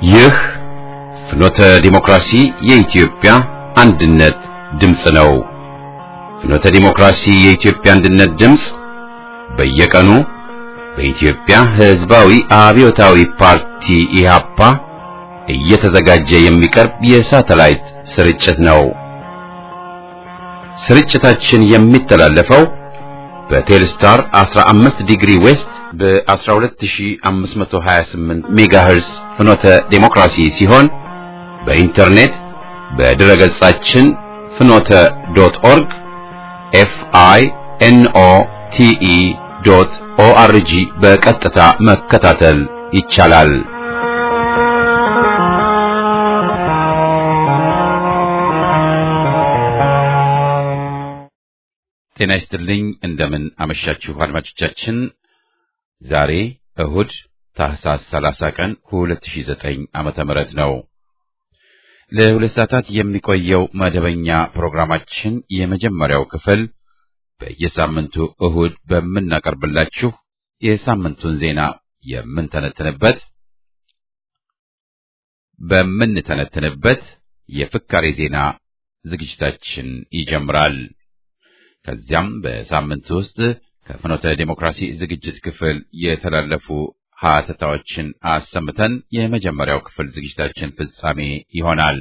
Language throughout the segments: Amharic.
ይህ ፍኖተ ዲሞክራሲ የኢትዮጵያ አንድነት ድምፅ ነው። ፍኖተ ዲሞክራሲ የኢትዮጵያ አንድነት ድምፅ በየቀኑ በኢትዮጵያ ሕዝባዊ አብዮታዊ ፓርቲ ኢህአፓ እየተዘጋጀ የሚቀርብ የሳተላይት ስርጭት ነው። ስርጭታችን የሚተላለፈው በቴልስታር 15 ዲግሪ ዌስት በ12528 ሜጋሄርስ ፍኖተ ዴሞክራሲ ሲሆን በኢንተርኔት በድረ ገጻችን ፍኖተ ዶት ኦርግ ኤፍ አይ ኤን ኦ ቲ ኢ ዶት ኦ አር ጂ በቀጥታ መከታተል ይቻላል። ጤና ይስጥልኝ። እንደምን አመሻችሁ አድማጮቻችን። ዛሬ እሁድ ታህሳስ 30 ቀን 2009 ዓመተ ምህረት ነው። ለሁለት ሰዓታት የሚቆየው መደበኛ ፕሮግራማችን የመጀመሪያው ክፍል በየሳምንቱ እሁድ በምናቀርብላችሁ የሳምንቱን ዜና የምንተነትንበት በምንተነትንበት የፍካሬ ዜና ዝግጅታችን ይጀምራል። ከዚያም በሳምንት ውስጥ ከፍኖተ ዴሞክራሲ ዝግጅት ክፍል የተላለፉ ሀተታዎችን አሰምተን የመጀመሪያው ክፍል ዝግጅታችን ፍጻሜ ይሆናል።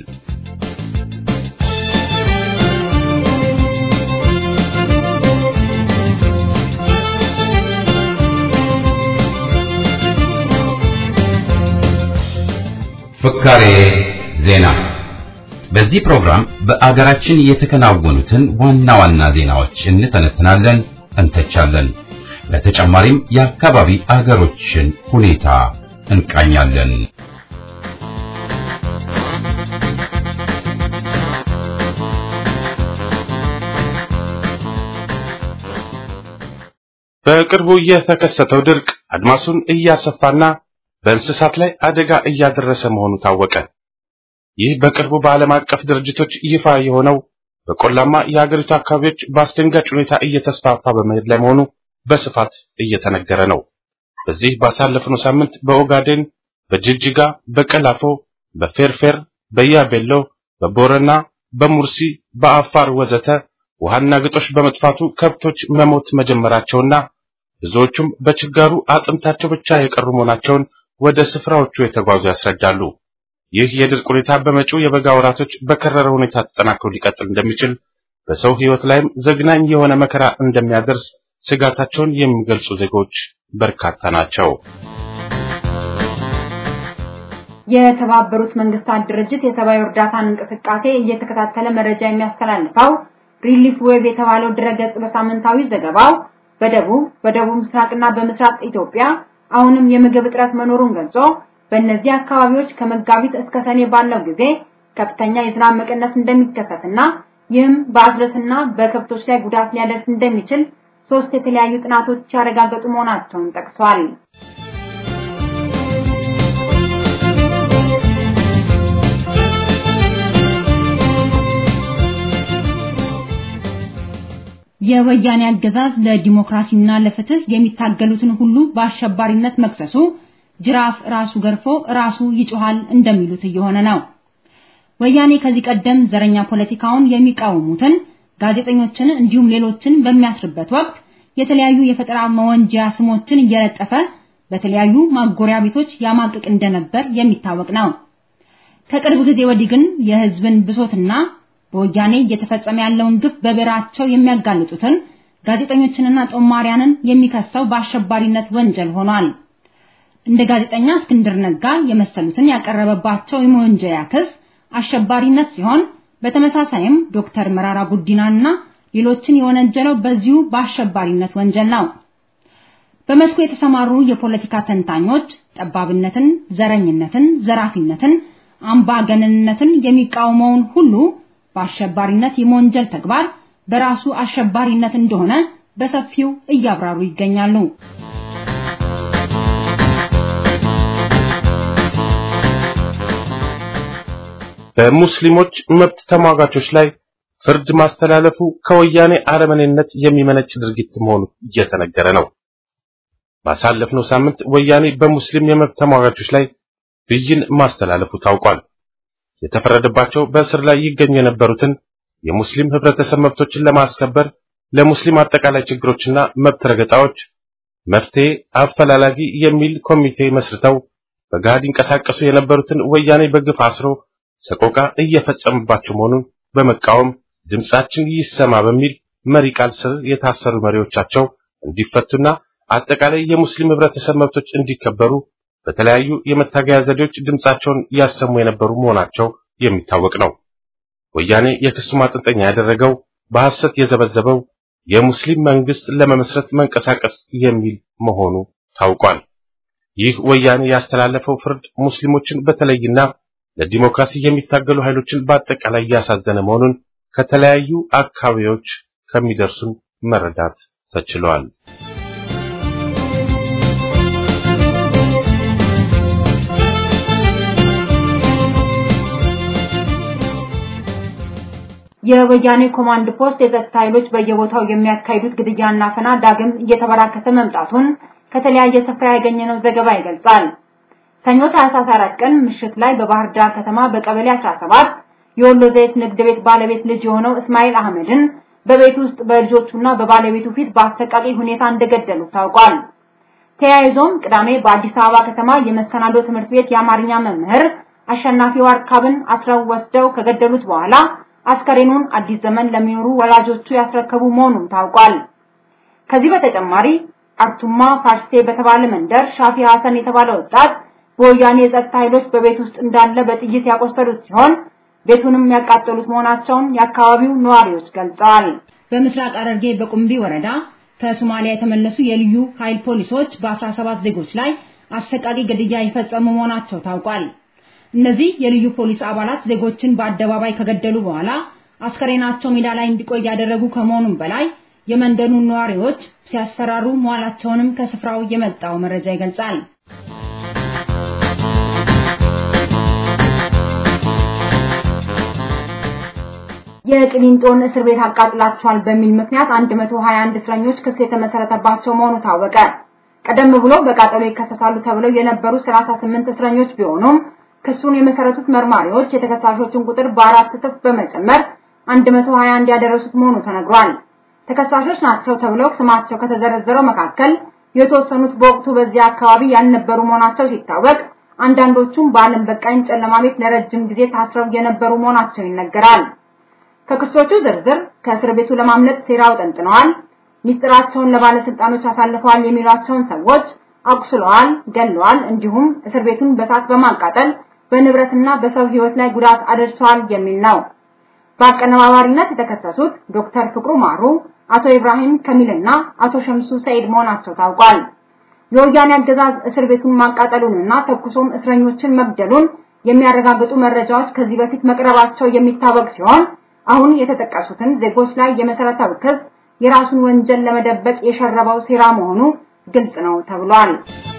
ፍካሬ ዜና በዚህ ፕሮግራም በአገራችን የተከናወኑትን ዋና ዋና ዜናዎች እንተነትናለን፣ እንተቻለን። በተጨማሪም የአካባቢ አገሮችን ሁኔታ እንቃኛለን። በቅርቡ የተከሰተው ድርቅ አድማሱን እያሰፋና በእንስሳት ላይ አደጋ እያደረሰ መሆኑ ታወቀ። ይህ በቅርቡ በዓለም አቀፍ ድርጅቶች ይፋ የሆነው በቆላማ የሀገሪቱ አካባቢዎች በአስደንጋጭ ሁኔታ እየተስፋፋ በመሄድ ላይ መሆኑ በስፋት እየተነገረ ነው። በዚህ ባሳለፍነው ሳምንት በኦጋዴን፣ በጅጅጋ፣ በቀላፎ፣ በፌርፌር፣ በያቤሎ፣ በቦረና፣ በሙርሲ፣ በአፋር ወዘተ ውሃና ግጦሽ በመጥፋቱ ከብቶች መሞት መጀመራቸውና ብዙዎቹም በችጋሩ አጥንታቸው ብቻ የቀሩ መሆናቸውን ወደ ስፍራዎቹ የተጓዙ ያስረዳሉ። ይህ የድርቅ ሁኔታ በመጪው የበጋ ወራቶች በከረረ ሁኔታ ተጠናክሮ ሊቀጥል እንደሚችል በሰው ሕይወት ላይም ዘግናኝ የሆነ መከራ እንደሚያደርስ ስጋታቸውን የሚገልጹ ዜጎች በርካታ ናቸው። የተባበሩት መንግስታት ድርጅት የሰብአዊ እርዳታን እንቅስቃሴ እየተከታተለ መረጃ የሚያስተላልፈው ሪሊፍ ዌብ የተባለው ድረገጽ በሳምንታዊ ዘገባው በደቡብ በደቡብ ምስራቅና በምስራቅ ኢትዮጵያ አሁንም የምግብ እጥረት መኖሩን ገልጾ በእነዚህ አካባቢዎች ከመጋቢት እስከ ሰኔ ባለው ጊዜ ከፍተኛ የዝናብ መቀነስ እንደሚከሰትና ይህም በአዝርዕትና በከብቶች ላይ ጉዳት ሊያደርስ እንደሚችል ሶስት የተለያዩ ጥናቶች ያረጋገጡ መሆናቸውን ጠቅሷል። የወያኔ አገዛዝ ለዲሞክራሲና ለፍትህ የሚታገሉትን ሁሉ በአሸባሪነት መክሰሱ ጅራፍ ራሱ ገርፎ ራሱ ይጮሃል እንደሚሉት እየሆነ ነው። ወያኔ ከዚህ ቀደም ዘረኛ ፖለቲካውን የሚቃወሙትን ጋዜጠኞችን እንዲሁም ሌሎችን በሚያስርበት ወቅት የተለያዩ የፈጠራ መወንጀያ ስሞችን እየለጠፈ በተለያዩ ማጎሪያ ቤቶች ያማቅቅ እንደነበር የሚታወቅ ነው። ከቅርብ ጊዜ ወዲህ ግን የህዝብን ብሶትና በወያኔ እየተፈጸመ ያለውን ግፍ በብዕራቸው የሚያጋልጡትን ጋዜጠኞችንና ጦማሪያንን የሚከሰው በአሸባሪነት ወንጀል ሆኗል። እንደ ጋዜጠኛ እስክንድር ነጋ የመሰሉትን ያቀረበባቸው የመወንጀያ ክስ አሸባሪነት ሲሆን በተመሳሳይም ዶክተር መራራ ጉዲናና ሌሎችን የወነጀለው በዚሁ በአሸባሪነት ወንጀል ነው። በመስኩ የተሰማሩ የፖለቲካ ተንታኞች ጠባብነትን፣ ዘረኝነትን፣ ዘራፊነትን፣ አምባገነንነትን የሚቃወመውን ሁሉ በአሸባሪነት የመወንጀል ተግባር በራሱ አሸባሪነት እንደሆነ በሰፊው እያብራሩ ይገኛሉ። በሙስሊሞች መብት ተሟጋቾች ላይ ፍርድ ማስተላለፉ ከወያኔ አረመኔነት የሚመነጭ ድርጊት መሆኑ እየተነገረ ነው። ባሳለፍነው ሳምንት ወያኔ በሙስሊም የመብት ተሟጋቾች ላይ ብይን ማስተላለፉ ታውቋል። የተፈረደባቸው በእስር ላይ ይገኙ የነበሩትን የሙስሊም ህብረተሰብ መብቶችን ለማስከበር ለሙስሊም አጠቃላይ ችግሮችና መብት ረገጣዎች መፍትሄ አፈላላጊ የሚል ኮሚቴ መስርተው በጋድ ይንቀሳቀሱ የነበሩትን ወያኔ በግፍ አስሮ ሰቆቃ እየፈጸመባቸው መሆኑን በመቃወም ድምጻችን ይሰማ በሚል መሪ ቃል ስር የታሰሩ መሪዎቻቸው እንዲፈቱና አጠቃላይ የሙስሊም ህብረተሰብ መብቶች እንዲከበሩ በተለያዩ የመታገያ ዘዴዎች ድምጻቸውን ያሰሙ የነበሩ መሆናቸው የሚታወቅ ነው። ወያኔ የክሱ ማጠንጠኛ ያደረገው በሐሰት የዘበዘበው የሙስሊም መንግስት ለመመስረት መንቀሳቀስ የሚል መሆኑ ታውቋል። ይህ ወያኔ ያስተላለፈው ፍርድ ሙስሊሞችን በተለይና ለዲሞክራሲ የሚታገሉ ኃይሎችን በአጠቃላይ ያሳዘነ መሆኑን ከተለያዩ አካባቢዎች ከሚደርሱን መረዳት ተችሏል። የወያኔ ኮማንድ ፖስት የጸጥታ ኃይሎች በየቦታው የሚያካሂዱት ግድያና አፈና ዳግም እየተበራከተ መምጣቱን ከተለያየ ስፍራ ያገኘነው ዘገባ ይገልጻል። ሰኞ ታህሳስ 4 ቀን ምሽት ላይ በባህር ዳር ከተማ በቀበሌ 17 የወሎ ዘይት ንግድ ቤት ባለቤት ልጅ የሆነው እስማኤል አህመድን በቤት ውስጥ በልጆቹና በባለቤቱ ፊት በአሰቃቂ ሁኔታ እንደገደሉ ታውቋል። ተያይዞም ቅዳሜ በአዲስ አበባ ከተማ የመሰናዶ ትምህርት ቤት የአማርኛ መምህር አሸናፊ ዋርካብን አስረው ወስደው ከገደሉት በኋላ አስከሬኑን አዲስ ዘመን ለሚኖሩ ወላጆቹ ያስረከቡ መሆኑን ታውቋል። ከዚህ በተጨማሪ አርቱማ ፋርሴ በተባለ መንደር ሻፊ ሐሰን የተባለ ወጣት በወያኔ የጸጥታ ኃይሎች በቤት ውስጥ እንዳለ በጥይት ያቆሰሉት ሲሆን ቤቱንም ያቃጠሉት መሆናቸውን የአካባቢው ነዋሪዎች ገልጸዋል። በምስራቅ ሐረርጌ በቁምቢ ወረዳ ከሶማሊያ የተመለሱ የልዩ ኃይል ፖሊሶች በ17 ዜጎች ላይ አሰቃቂ ግድያ የፈጸሙ መሆናቸው ታውቋል። እነዚህ የልዩ ፖሊስ አባላት ዜጎችን በአደባባይ ከገደሉ በኋላ አስከሬናቸው ሜዳ ላይ እንዲቆይ ያደረጉ ከመሆኑም በላይ የመንደኑን ነዋሪዎች ሲያስፈራሩ መዋላቸውንም ከስፍራው የመጣው መረጃ ይገልጻል። የቅሊንጦን እስር ቤት አቃጥላቸዋል በሚል ምክንያት 121 እስረኞች ክስ የተመሰረተባቸው መሆኑ ታወቀ። ቀደም ብሎ በቃጠሎ ይከሰሳሉ ተብለው የነበሩ 38 እስረኞች ቢሆኑም ክሱን የመሰረቱት መርማሪዎች የተከሳሾችን ቁጥር በአራት እጥፍ በመጨመር 121 ያደረሱት መሆኑ ተነግሯል። ተከሳሾች ናቸው ተብለው ስማቸው ከተዘረዘረው መካከል የተወሰኑት በወቅቱ በዚያ አካባቢ ያልነበሩ መሆናቸው ሲታወቅ፣ አንዳንዶቹም በዓለም በቃኝ ጨለማ ቤት ለረጅም ጊዜ ታስረው የነበሩ መሆናቸው ይነገራል። ከክሶቹ ዝርዝር ከእስር ቤቱ ለማምለጥ ሴራ አውጠንጥነዋል፣ ሚስጥራቸውን ለባለስልጣኖች አሳልፈዋል የሚሏቸውን ሰዎች አቁስለዋል፣ ገለዋል፣ እንዲሁም እስር ቤቱን በሳት በማቃጠል በንብረትና በሰው ሕይወት ላይ ጉዳት አደርሰዋል የሚል ነው። በአቀነባባሪነት የተከሰሱት ዶክተር ፍቅሩ ማሩ፣ አቶ ኢብራሂም ከሚልና አቶ ሸምሱ ሰይድ መሆናቸው ታውቋል። የወያኔ አገዛዝ እስር ቤቱን ማቃጠሉንና ተኩሶም እስረኞችን መግደሉን የሚያረጋግጡ መረጃዎች ከዚህ በፊት መቅረባቸው የሚታወቅ ሲሆን አሁን የተጠቀሱትን ዜጎች ላይ የመሰረተው ክስ የራሱን ወንጀል ለመደበቅ የሸረበው ሴራ መሆኑ ግልጽ ነው ተብሏል።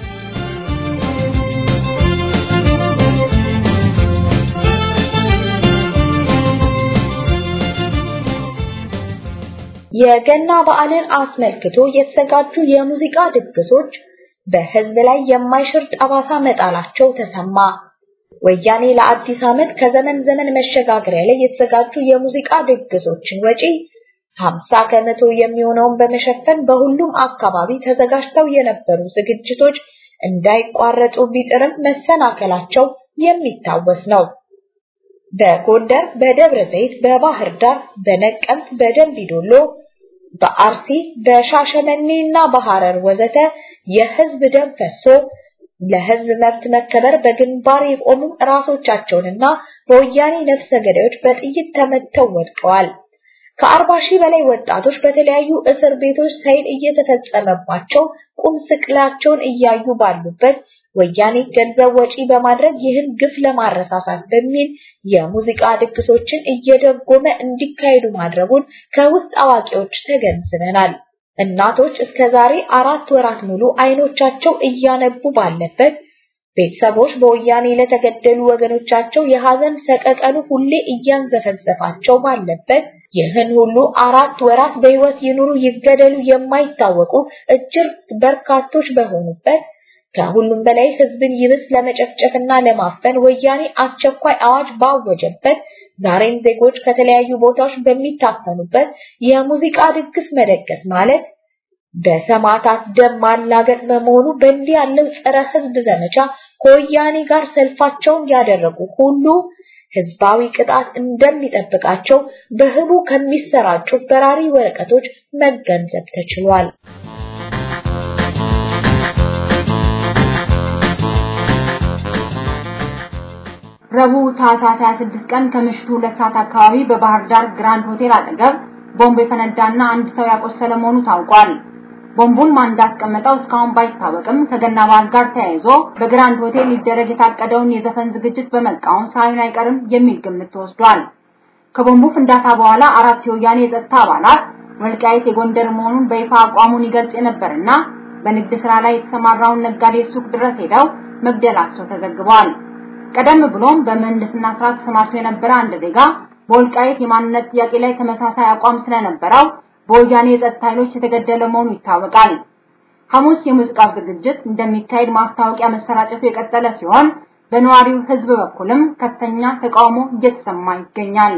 የገና በዓልን አስመልክቶ የተዘጋጁ የሙዚቃ ድግሶች በሕዝብ ላይ የማይሽር ጠባሳ መጣላቸው ተሰማ። ወያኔ ለአዲስ ዓመት ከዘመን ዘመን መሸጋገሪያ ላይ የተዘጋጁ የሙዚቃ ድግሶችን ወጪ 50 ከመቶ የሚሆነውን በመሸፈን በሁሉም አካባቢ ተዘጋጅተው የነበሩ ዝግጅቶች እንዳይቋረጡ ቢጥርም መሰናከላቸው የሚታወስ ነው። በጎንደር፣ በደብረ ዘይት፣ በባህር ዳር፣ በነቀምት፣ በደንቢዶሎ፣ በአርሲ፣ በሻሸመኔ እና በሐረር ወዘተ የህዝብ ደም ፈሶ ለህዝብ መብት መከበር በግንባር የቆሙ ራሶቻቸውንና በወያኔ ነፍሰ ገዳዮች በጥይት ተመተው ወድቀዋል። ከአርባ ሺህ በላይ ወጣቶች በተለያዩ እስር ቤቶች ሳይል እየተፈጸመባቸው ቁም ስቅላቸውን እያዩ ባሉበት ወያኔ ገንዘብ ወጪ በማድረግ ይህን ግፍ ለማረሳሳት በሚል የሙዚቃ ድግሶችን እየደጎመ እንዲካሄዱ ማድረጉን ከውስጥ አዋቂዎች ተገንዝበናል። እናቶች እስከ ዛሬ አራት ወራት ሙሉ አይኖቻቸው እያነቡ ባለበት ቤተሰቦች በወያኔ ለተገደሉ ወገኖቻቸው የሐዘን ሰቀቀኑ ሁሌ እያንዘፈዘፋቸው ባለበት ይህን ሁሉ አራት ወራት በሕይወት ይኑሩ ይገደሉ የማይታወቁ እጅግ በርካቶች በሆኑበት ከሁሉም በላይ ህዝብን ይብስ ለመጨፍጨፍና ለማፈን ወያኔ አስቸኳይ አዋጅ ባወጀበት ዛሬም ዜጎች ከተለያዩ ቦታዎች በሚታፈኑበት የሙዚቃ ድግስ መደገስ ማለት በሰማዕታት ደም ማላገጥ በመሆኑ በእንዲህ ያለው ጸረ ህዝብ ዘመቻ ከወያኔ ጋር ሰልፋቸውን ያደረጉ ሁሉ ህዝባዊ ቅጣት እንደሚጠብቃቸው በህቡ ከሚሰራጩ በራሪ ወረቀቶች መገንዘብ ተችሏል። ረቡዕ ታህሳስ 26 ቀን ከምሽቱ ሁለት ሰዓት አካባቢ በባህር ዳር ግራንድ ሆቴል አጠገብ ቦምብ የፈነዳና አንድ ሰው ያቆሰለ መሆኑ ታውቋል። ቦምቡን ማን እንዳስቀመጠው እስካሁን ባይታወቅም ከገና በዓል ጋር ተያይዞ በግራንድ ሆቴል ሊደረግ የታቀደውን የዘፈን ዝግጅት በመቃወም ሳይሆን አይቀርም የሚል ግምት ተወስዷል። ከቦምቡ ፍንዳታ በኋላ አራት የወያኔ የጸጥታ አባላት ወልቃይት የጎንደር መሆኑን በይፋ አቋሙን ይገልጽ የነበርና በንግድ ስራ ላይ የተሰማራውን ነጋዴ ሱቅ ድረስ ሄደው መግደላቸው ተዘግቧል። ቀደም ብሎም በምህንድስና ስራ ተሰማርቶ የነበረ አንድ ዜጋ በወልቃይት የማንነት ጥያቄ ላይ ተመሳሳይ አቋም ስለነበረው በወያኔ የጸጥታ ኃይሎች የተገደለ መሆኑ ይታወቃል። ሐሙስ የሙዚቃ ዝግጅት እንደሚካሄድ ማስታወቂያ መሰራጨቱ የቀጠለ ሲሆን በነዋሪው ህዝብ በኩልም ከፍተኛ ተቃውሞ እየተሰማ ይገኛል።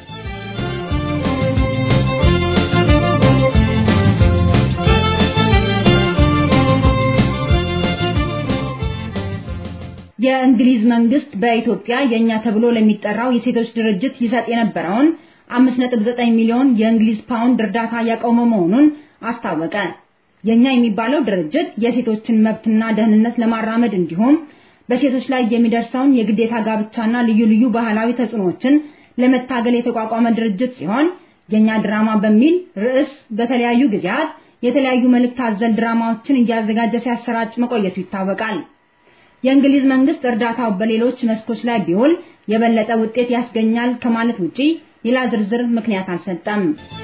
የእንግሊዝ መንግስት በኢትዮጵያ የኛ ተብሎ ለሚጠራው የሴቶች ድርጅት ይሰጥ የነበረውን 5.9 ሚሊዮን የእንግሊዝ ፓውንድ እርዳታ ያቆመ መሆኑን አስታወቀ። የኛ የሚባለው ድርጅት የሴቶችን መብትና ደህንነት ለማራመድ እንዲሁም በሴቶች ላይ የሚደርሰውን የግዴታ ጋብቻና ልዩ ልዩ ባህላዊ ተጽዕኖዎችን ለመታገል የተቋቋመ ድርጅት ሲሆን የኛ ድራማ በሚል ርዕስ በተለያዩ ጊዜያት የተለያዩ መልእክት አዘል ድራማዎችን እያዘጋጀ ሲያሰራጭ መቆየቱ ይታወቃል። የእንግሊዝ መንግስት እርዳታው በሌሎች መስኮች ላይ ቢውል የበለጠ ውጤት ያስገኛል ከማለት ውጪ ሌላ ዝርዝር ምክንያት አልሰጠም።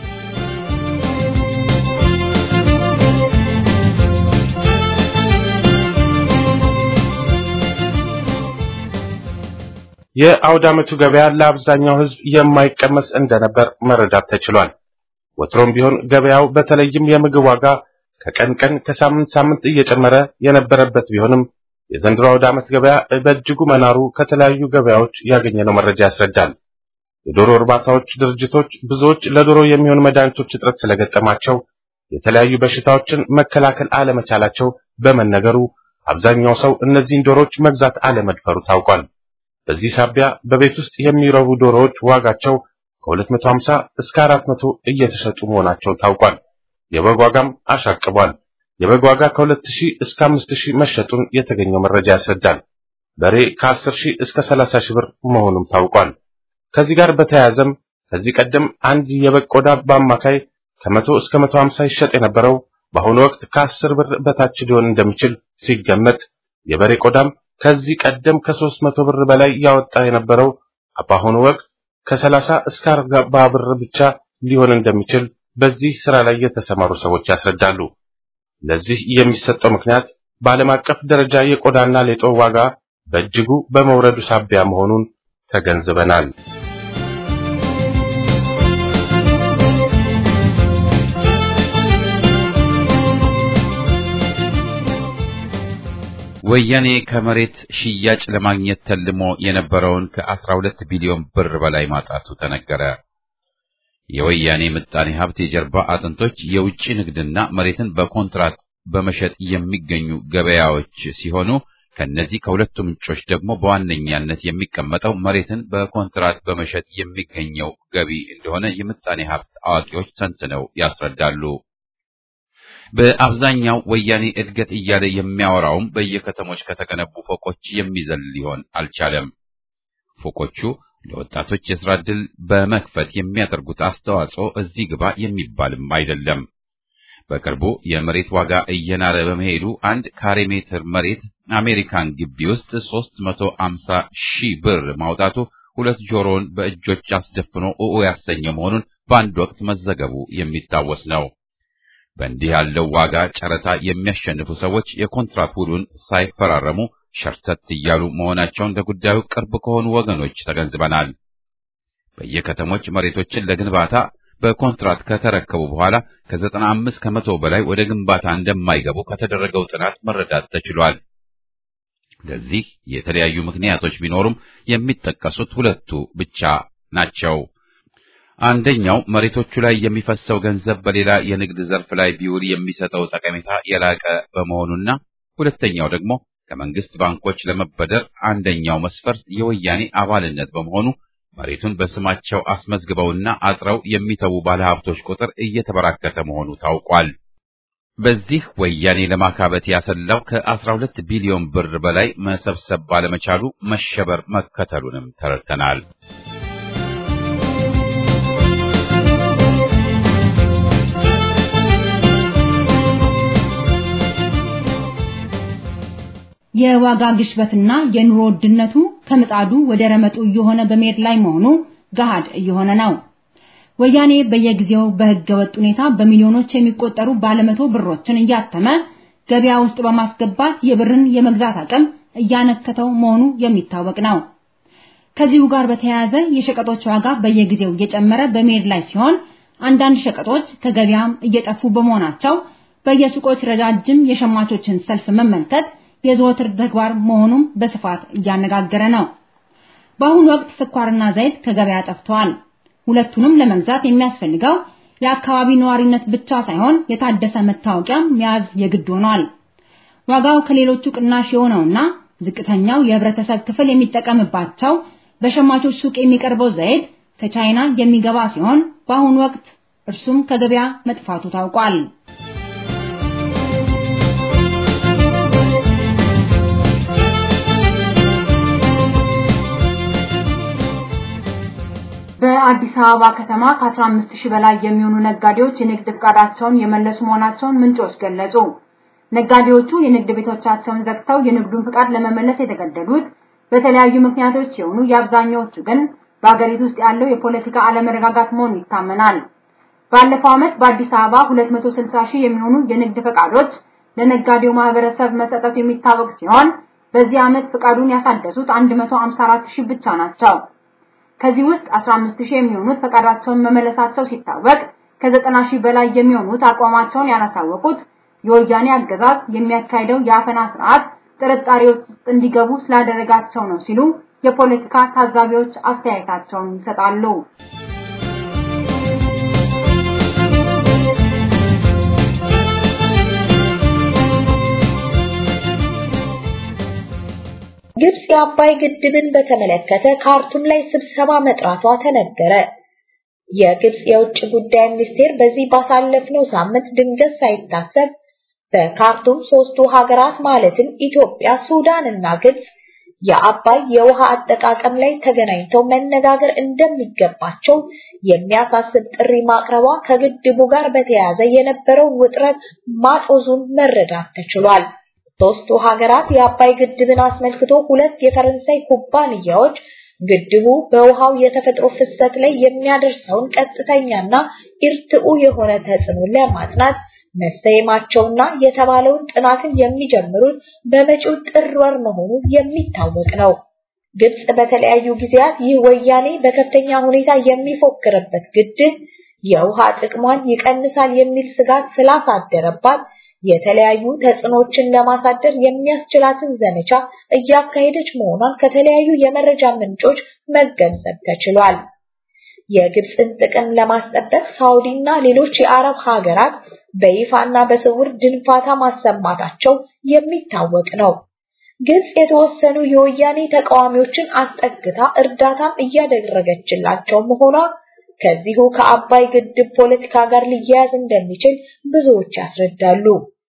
የአውደ ዓመቱ ገበያ ለአብዛኛው ህዝብ የማይቀመስ እንደነበር መረዳት ተችሏል። ወትሮም ቢሆን ገበያው በተለይም የምግብ ዋጋ ከቀን ቀን ከሳምንት ሳምንት እየጨመረ የነበረበት ቢሆንም የዘንድሮ አውደ ዓመት ገበያ በእጅጉ መናሩ ከተለያዩ ገበያዎች ያገኘነው መረጃ ያስረዳል። የዶሮ እርባታዎች ድርጅቶች ብዙዎች ለዶሮ የሚሆኑ መድኃኒቶች እጥረት ስለገጠማቸው የተለያዩ በሽታዎችን መከላከል አለመቻላቸው በመነገሩ አብዛኛው ሰው እነዚህን ዶሮዎች መግዛት አለመድፈሩ ታውቋል። በዚህ ሳቢያ በቤት ውስጥ የሚረቡ ዶሮዎች ዋጋቸው ከ250 እስከ 400 እየተሸጡ መሆናቸው ታውቋል። የበግ ዋጋም አሻቅቧል። የበግ ዋጋ ከ2000 እስከ 5000 መሸጡን የተገኘው መረጃ ያስረዳል። በሬ ከ10000 እስከ 30000 ብር መሆኑም ታውቋል። ከዚህ ጋር በተያያዘም ከዚህ ቀደም አንድ የበግ ቆዳ በአማካይ ከመቶ እስከ 150 ይሸጥ የነበረው በአሁኑ ወቅት ከ10 ብር በታች ሊሆን እንደሚችል ሲገመት የበሬ ቆዳም ከዚህ ቀደም ከ300 ብር በላይ ያወጣ የነበረው በአሁኑ ወቅት ከ30 እስከ 40 ብር ብቻ ሊሆን እንደሚችል በዚህ ስራ ላይ የተሰማሩ ሰዎች ያስረዳሉ። ለዚህ የሚሰጠው ምክንያት በዓለም አቀፍ ደረጃ የቆዳና ሌጦ ዋጋ በእጅጉ በመውረዱ ሳቢያ መሆኑን ተገንዝበናል። ወያኔ ከመሬት ሽያጭ ለማግኘት ተልሞ የነበረውን ከ12 ቢሊዮን ብር በላይ ማጣቱ ተነገረ። የወያኔ ምጣኔ ሀብት የጀርባ አጥንቶች የውጭ ንግድና መሬትን በኮንትራት በመሸጥ የሚገኙ ገበያዎች ሲሆኑ ከነዚህ ከሁለቱ ምንጮች ደግሞ በዋነኛነት የሚቀመጠው መሬትን በኮንትራት በመሸጥ የሚገኘው ገቢ እንደሆነ የምጣኔ ሀብት አዋቂዎች ተንትነው ያስረዳሉ። በአብዛኛው ወያኔ እድገት እያለ የሚያወራውም በየከተሞች ከተገነቡ ፎቆች የሚዘል ሊሆን አልቻለም። ፎቆቹ ለወጣቶች የስራ ዕድል በመክፈት የሚያደርጉት አስተዋጽኦ እዚህ ግባ የሚባልም አይደለም። በቅርቡ የመሬት ዋጋ እየናረ በመሄዱ አንድ ካሬ ሜትር መሬት አሜሪካን ግቢ ውስጥ 350 ሺህ ብር ማውጣቱ ሁለት ጆሮውን በእጆች አስደፍኖ ኦኦ ያሰኘው መሆኑን በአንድ ወቅት መዘገቡ የሚታወስ ነው። በእንዲህ ያለው ዋጋ ጨረታ የሚያሸንፉ ሰዎች የኮንትራት ውሉን ሳይፈራረሙ ሸርተት እያሉ መሆናቸውን ለጉዳዩ ቅርብ ከሆኑ ወገኖች ተገንዝበናል። በየከተሞች መሬቶችን ለግንባታ በኮንትራት ከተረከቡ በኋላ ከዘጠና አምስት ከመቶ በላይ ወደ ግንባታ እንደማይገቡ ከተደረገው ጥናት መረዳት ተችሏል። ለዚህ የተለያዩ ምክንያቶች ቢኖሩም የሚጠቀሱት ሁለቱ ብቻ ናቸው። አንደኛው መሬቶቹ ላይ የሚፈሰው ገንዘብ በሌላ የንግድ ዘርፍ ላይ ቢውል የሚሰጠው ጠቀሜታ የላቀ በመሆኑና ሁለተኛው ደግሞ ከመንግስት ባንኮች ለመበደር አንደኛው መስፈርት የወያኔ አባልነት በመሆኑ መሬቱን በስማቸው አስመዝግበውና አጥረው የሚተዉ ባለሀብቶች ቁጥር እየተበራከተ መሆኑ ታውቋል። በዚህ ወያኔ ለማካበት ያሰላው ከ12 ቢሊዮን ብር በላይ መሰብሰብ ባለመቻሉ መሸበር መከተሉንም ተረድተናል። የዋጋ ግሽበትና የኑሮ ውድነቱ ከምጣዱ ወደ ረመጡ እየሆነ በመሄድ ላይ መሆኑ ገሃድ እየሆነ ነው። ወያኔ በየጊዜው በህገ ወጥ ሁኔታ በሚሊዮኖች የሚቆጠሩ ባለመቶ ብሮችን እያተመ ገበያ ውስጥ በማስገባት የብርን የመግዛት አቅም እያነከተው መሆኑ የሚታወቅ ነው። ከዚሁ ጋር በተያያዘ የሸቀጦች ዋጋ በየጊዜው እየጨመረ በመሄድ ላይ ሲሆን አንዳንድ ሸቀጦች ከገበያም እየጠፉ በመሆናቸው በየሱቆች ረጃጅም የሸማቾችን ሰልፍ መመልከት የዘወትር ተግባር መሆኑም በስፋት እያነጋገረ ነው። በአሁኑ ወቅት ስኳርና ዘይት ከገበያ ጠፍተዋል። ሁለቱንም ለመግዛት የሚያስፈልገው የአካባቢ ነዋሪነት ብቻ ሳይሆን የታደሰ መታወቂያ መያዝ የግድ ሆኗል። ዋጋው ከሌሎቹ ቅናሽ የሆነውና ዝቅተኛው የህብረተሰብ ክፍል የሚጠቀምባቸው በሸማቾች ሱቅ የሚቀርበው ዘይት ከቻይና የሚገባ ሲሆን በአሁኑ ወቅት እርሱም ከገበያ መጥፋቱ ታውቋል። በአዲስ አበባ ከተማ ከ15 ሺህ በላይ የሚሆኑ ነጋዴዎች የንግድ ፍቃዳቸውን የመለሱ መሆናቸውን ምንጮች ገለጹ። ነጋዴዎቹ የንግድ ቤቶቻቸውን ዘግተው የንግዱን ፍቃድ ለመመለስ የተገደዱት በተለያዩ ምክንያቶች ሲሆኑ የአብዛኛዎቹ ግን በአገሪቱ ውስጥ ያለው የፖለቲካ አለመረጋጋት መሆኑ ይታመናል። ባለፈው ዓመት በአዲስ አበባ 260 ሺህ የሚሆኑ የንግድ ፈቃዶች ለነጋዴው ማህበረሰብ መሰጠቱ የሚታወቅ ሲሆን በዚህ ዓመት ፍቃዱን ያሳደሱት 154 ሺህ ብቻ ናቸው። ከዚህ ውስጥ 15 ሺህ የሚሆኑት ፈቃዳቸውን መመለሳቸው ሲታወቅ ከ90 ሺህ በላይ የሚሆኑት አቋማቸውን ያላሳወቁት የወያኔ አገዛዝ የሚያካሂደው የአፈና ስርዓት ጥርጣሬዎች ውስጥ እንዲገቡ ስላደረጋቸው ነው ሲሉ የፖለቲካ ታዛቢዎች አስተያየታቸውን ይሰጣሉ። ግብጽ የአባይ ግድብን በተመለከተ ካርቱም ላይ ስብሰባ መጥራቷ ተነገረ። የግብጽ የውጭ ጉዳይ ሚኒስቴር በዚህ ባሳለፍነው ሳምንት ድንገት ሳይታሰብ በካርቱም ሶስቱ ሀገራት ማለትም ኢትዮጵያ፣ ሱዳን እና ግብጽ የአባይ የውሃ አጠቃቀም ላይ ተገናኝተው መነጋገር እንደሚገባቸው የሚያሳስብ ጥሪ ማቅረቧ ከግድቡ ጋር በተያያዘ የነበረውን ውጥረት ማጦዙን መረዳት ተችሏል። ሶስቱ ሀገራት የአባይ ግድብን አስመልክቶ ሁለት የፈረንሳይ ኩባንያዎች ግድቡ በውሃው የተፈጥሮ ፍሰት ላይ የሚያደርሰውን ቀጥተኛና ኢርትኡ የሆነ ተጽዕኖ ለማጥናት መሰየማቸውና የተባለውን ጥናትን የሚጀምሩት በመጪው ጥር ወር መሆኑ የሚታወቅ ነው። ግብጽ በተለያዩ ጊዜያት ይህ ወያኔ በከፍተኛ ሁኔታ የሚፎክርበት ግድብ የውሃ ጥቅሟን ይቀንሳል የሚል ስጋት ስላሳደረባት የተለያዩ ተጽዕኖችን ለማሳደር የሚያስችላትን ዘመቻ እያካሄደች መሆኗን ከተለያዩ የመረጃ ምንጮች መገንዘብ ተችሏል። የግብፅን ጥቅም ለማስጠበቅ ሳውዲና ሌሎች የአረብ ሀገራት በይፋና በስውር ድንፋታ ማሰማታቸው የሚታወቅ ነው። ግብፅ የተወሰኑ የወያኔ ተቃዋሚዎችን አስጠግታ እርዳታም እያደረገችላቸው መሆኗ ከዚሁ ከአባይ ግድብ ፖለቲካ ጋር ሊያያዝ እንደሚችል ብዙዎች ያስረዳሉ።